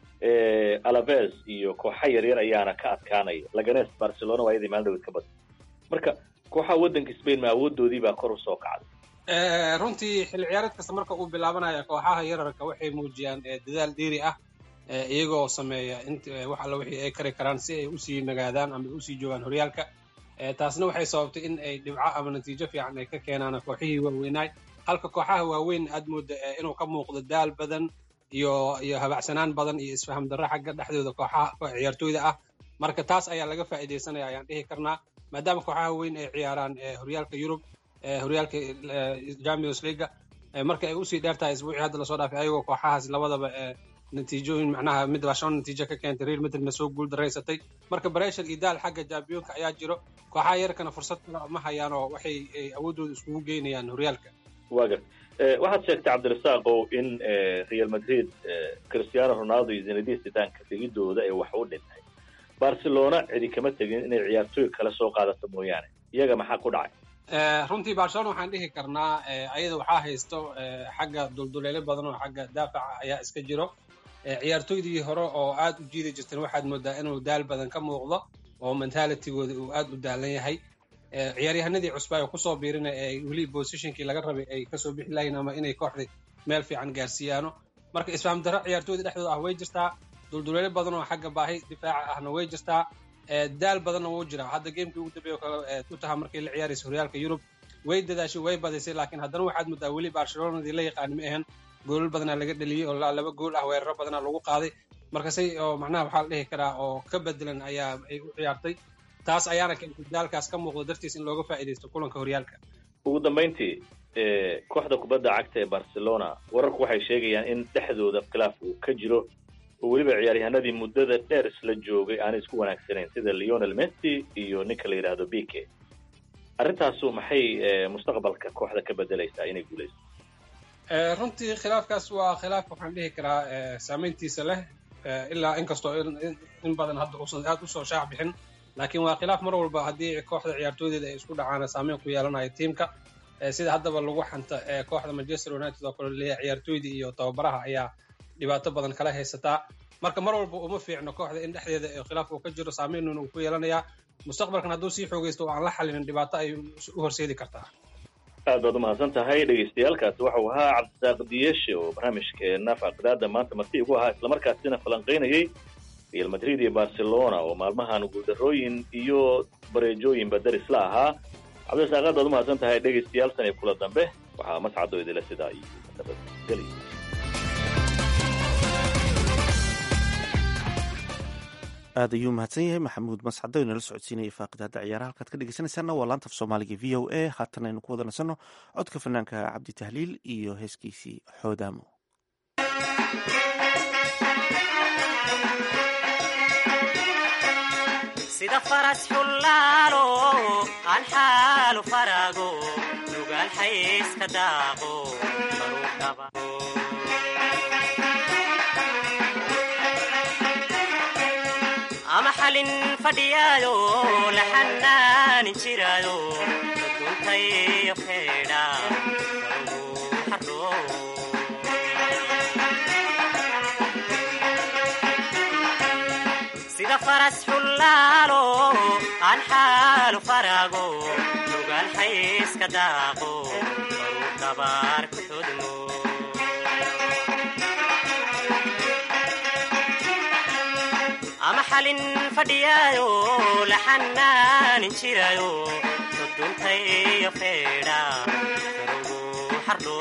alaves iyo kooxa yaryar ayaana ka adkaanaya laganes barcelona waa iyadii maalin dhaweed ka badan marka kooxaha waddanka spain ma awoodoodii baa kor usoo kacday runtii xilli ciyaareed kasta marka uu bilaabanaya kooxaha yararka waxay muujiyaan dadaal dheeri ah iyagoo sameeya int wax alla wixii ay kari karaan si ay usii nagaadaan ama usii joogaan horyaalka taasna waxay sababtay in ay dhibco ama natiijo fiican ay ka keenaan kooxihii waaweynaay halka kooxaha waaweyn aad mooda inuu ka muuqdo daal badan iyo iyo habacsanaan badan iyo isfaham darro xagga dhexdooda kooxaha ciyaartooyda ah marka taas ayaa laga faa'iidaysanaya ayaan dhihi karnaa maadaama kooxaha weyn ay ciyaaraan horyaalka yurub horyaalka champions leaga marka ay usii dheer tahay isbuucii hadda lasoo dhaafay ayagoo kooxahaas labadaba natiijooyin macnaha mid baa shan natiijo ka keentay real madridna soo guul daraysatay marka bareshar iyo daal xagga jambiyonka ayaa jiro kooxaha yarkana fursad kale ma hayaan oo waxay awooddooda iskugu geynayaan horyaalka waa gar waxaad sheegtay cabdirasaaqow in real madrid cristiano ronaldo iyo zinedine zidane ka tegidooda ee wax u dhintay barcelona cidi kama tegin inay ciyaartooy kale soo qaadato mooyaane iyaga maxaa ku dhacay runtii barcelona waxaan dhihi karnaa ayada waxaa haysto xagga dulduleelo badan oo xagga daafaca ayaa iska jiro ciyaartooydii hore oo aad u jiidi jirteen waxaad moodaa inuu daal badan ka muuqdo oo mentalitigooda uu aad u daalan yahay ciyaaryahanadii cusba ee kusoo biirina ee weli positionkii laga rabay ay kasoo bixi lahayn ama inay kooxda meel fiican gaarsiiyaano marka isfaam darro ciyaartooyda dhexdooda ah way jirtaa dulduleelo badan oo xagga baahi difaaca ahna way jirtaa daal badanna wuu jiraa hadda gamekii ugu dambeeya kale tutaha markii la ciyaaraysa horyaalka yurub way dadaashay way badisay laakiin haddana waxaad moodaa weli barcelonadii la yaqaani ma ahan goolal badanaa laga dheliyey oo laba gool ah weeraro badanaa lagu qaaday marka say oo macnaha waxaa la dhihi karaa oo ka bedelan ayaa ay u ciyaartay taas ayaana keentay daalkaas ka muuqda dartiis in looga faa'iidaysto kulanka horyaalka ugu dambayntii kooxda kubadda cagta ee barcelona wararku waxay sheegayaan in dhexdooda khilaaf uu ka jiro oo weliba ciyaaryahanadii muddada dheer isla joogay aanay isku wanaagsanayn sida leonel messi iyo ninka la yidhaahdo bike arrintaasu maxay mustaqbalka kooxda ka bedelaysaa inay guulayso runtii khilaafkaas waa khilaaf waxaan dhihi karaa saameyntiisa leh ilaa inkastoo in badan hadda uusan aad usoo shaac bixin laakiin waa khilaaf mar walba haddii kooxda ciyaartooydeeda ay isku dhacaana saameyn ku yeelanayo tiimka sida haddaba lagu xanta kooxda manchester united oo kale leeyahay ciyaartooydii iyo tababaraha ayaa dhibaato badan kala haysataa marka mar walba uma fiicno kooxda in dhexdeeda khilaaf uu ka jiro saameynuna uu ku yeelanayaa mustaqbalkan hadduu sii xoogaysto oo aan la xalinin dhibaato ay u horseedi kartaa aad baad umahadsan tahay dhagaystayaalkaasi waxau ahaa cabdisaaq diyeshe oo barnaamijkeena faaqidaada maanta marti igu ahaa islamarkaasina falanqaynayay real madrid iyo barcelona oo maalmahan guuldarooyin iyo bareejooyinba daris la ahaa cabdisaaq aad baad umahadsan tahay dhegaystayaal tan iyo kula dambe waxaa mascado idila sidaa iyo nabadgeli aad ayuu mahadsan yahay maxamuud mascado inala socodsiinaya faaqidaada ciyaaraha halkaad ka dhegeysanaysaana waa laanta af soomaaliga v o a haatan aynu ku wada nasanno codka fanaanka cabdi tahliil iyo heeskiisii xoodaamo sida faras xullaalo aan xaalu farago nugaal xayska daaqo baruudhaba ama xalin fadhiyaayo la xanaanin jiraayo duntayo feedha sida faras xullaalo aan xaalu farago nugaal xayska daaqo baruu dabaar ku xudmo ama xalin fadhiyaayo la xanaanin jiraayo duntayo feedha garugu xardho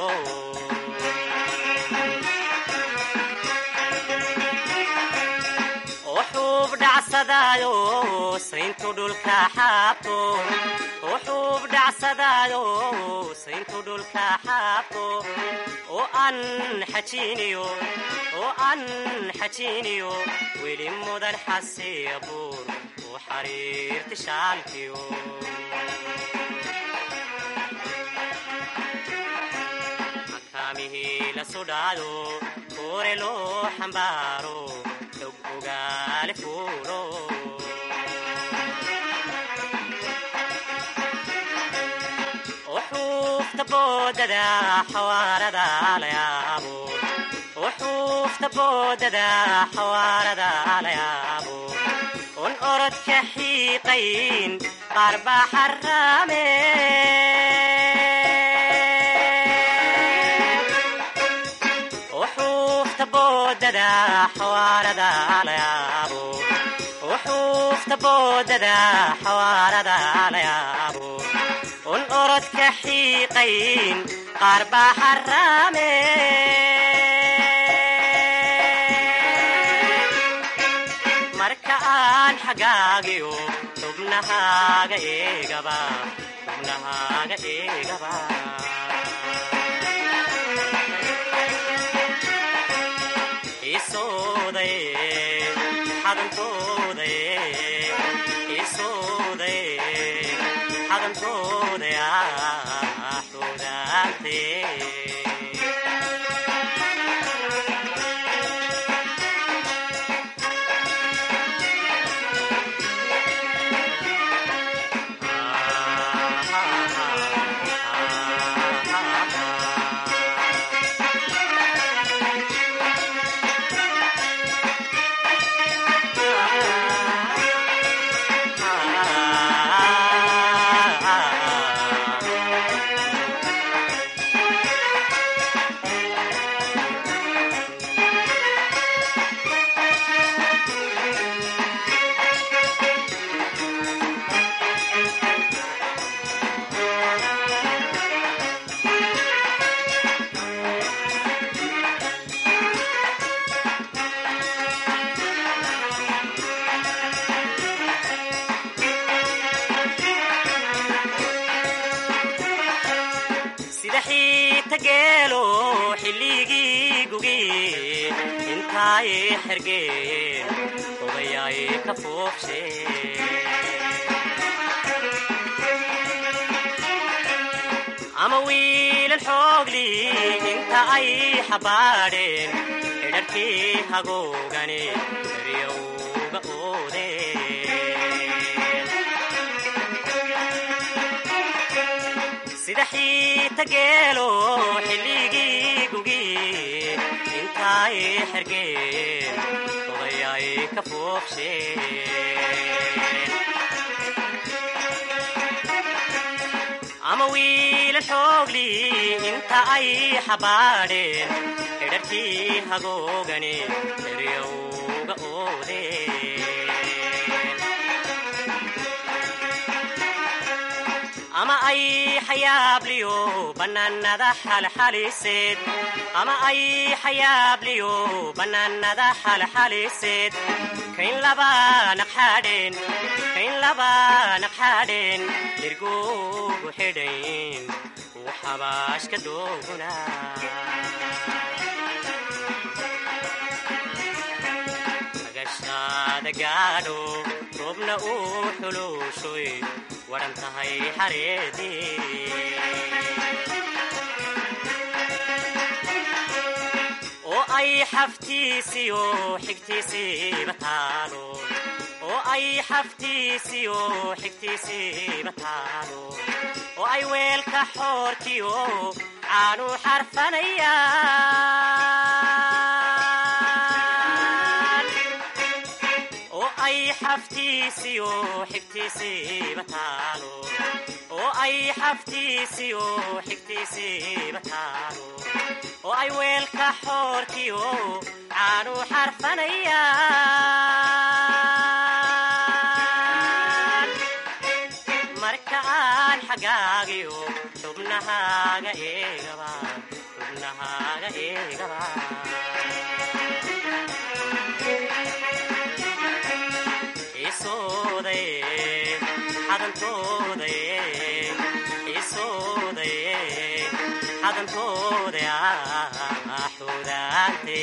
wuxuub dhacsadaayo sayntu dhulka xaabto wuxuub dhacsadaayo sayntu dhulka xaabto oo aan xajiiniyo oo aan xajiiniyo weli mudan xasiya buur u xariirti shaalkiyo makaamihii la sudhaado kuure loo xambaaro dog ogaale fuulo uxuufta boodada xawaarada la yaabo uxuufta boodada xawaarada la yaabo un orodka xiiqayn qaar baa xaraame uxuufta boodada xawaarada la yaabo uxuufta boodada xawaarada la yaabo un orodka xiiqayn qaar baa xaraame marka aan xagaagiyo xubnahaaga eegaba xubnahaaga eegaba isooday xadantooday isooday xadantooday xoogaan sida xiita geelo xilligii gugi intaay xergeen odayaay ka foofshe ama wiilal xoogli inta ay xabaadheen xidharkii hagoogani eryowga oodeen sida xiita geelo xilligii gugi intaay xergeen odayaay ka foofsheen ama wiilal xoogli inta ay xabaadheen xidharkii hagoogani eryowga oodeen ama ay xayaabliyo bannaanada xalxaliseed ama ay xayaabliyo bannaanada xalxaliseed kayn laba naqxadheen kayn laba naqxadheen dirgugu xidhayn uu xabaashka dooguna agashaada gaadho roobna uu xuluushoy waran tahay xareedii oo ay xaftiisiyo xigtiisiiba taalo oo ay xaftiisiyo xigtiisiiba taalo oo ay weelka xoorkiyo caanu xarfanayaan oo ay xaftiisiyo xigtiisiiba taalo oo ay xaftiisiyo xigtiisiiba taalo oo ay weelka xoorkiyo caanu xarfanayaan marka aan xagaagiyo xubnahaaga eegaba xubnahaaga eegaba isoodaye xadantoodaye isoodaye xadantooda xudaante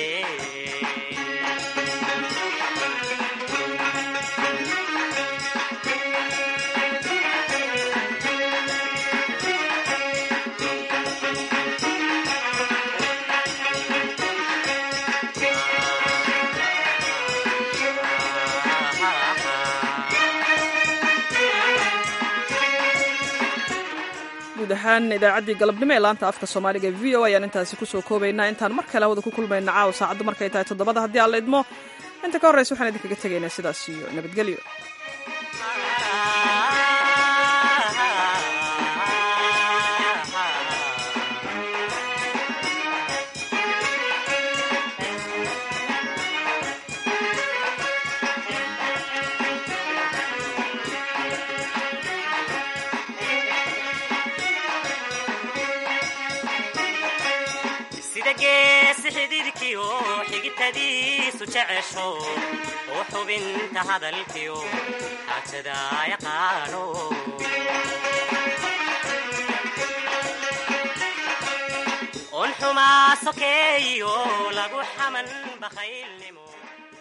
guud ahaan idaacaddii galabnimo ee laanta afka soomaaliga e v o ayaan intaasi kusoo koobaynaa intaan mar kale hawada ku kulmayna caawa saacaddu markay tahay toddobada haddii aan la idmo inta ka horraysa waxaan idinkaga tegaynaa sidaas iyo nabadgelyo sida geesi xididkiyo xigitadiisu jecesho oo xubinta hadalkiyo xaajada yaqaano on xumaa sokeeyo lagu xaman bakhaylnimo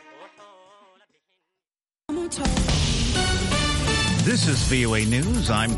This is VOA News. I'm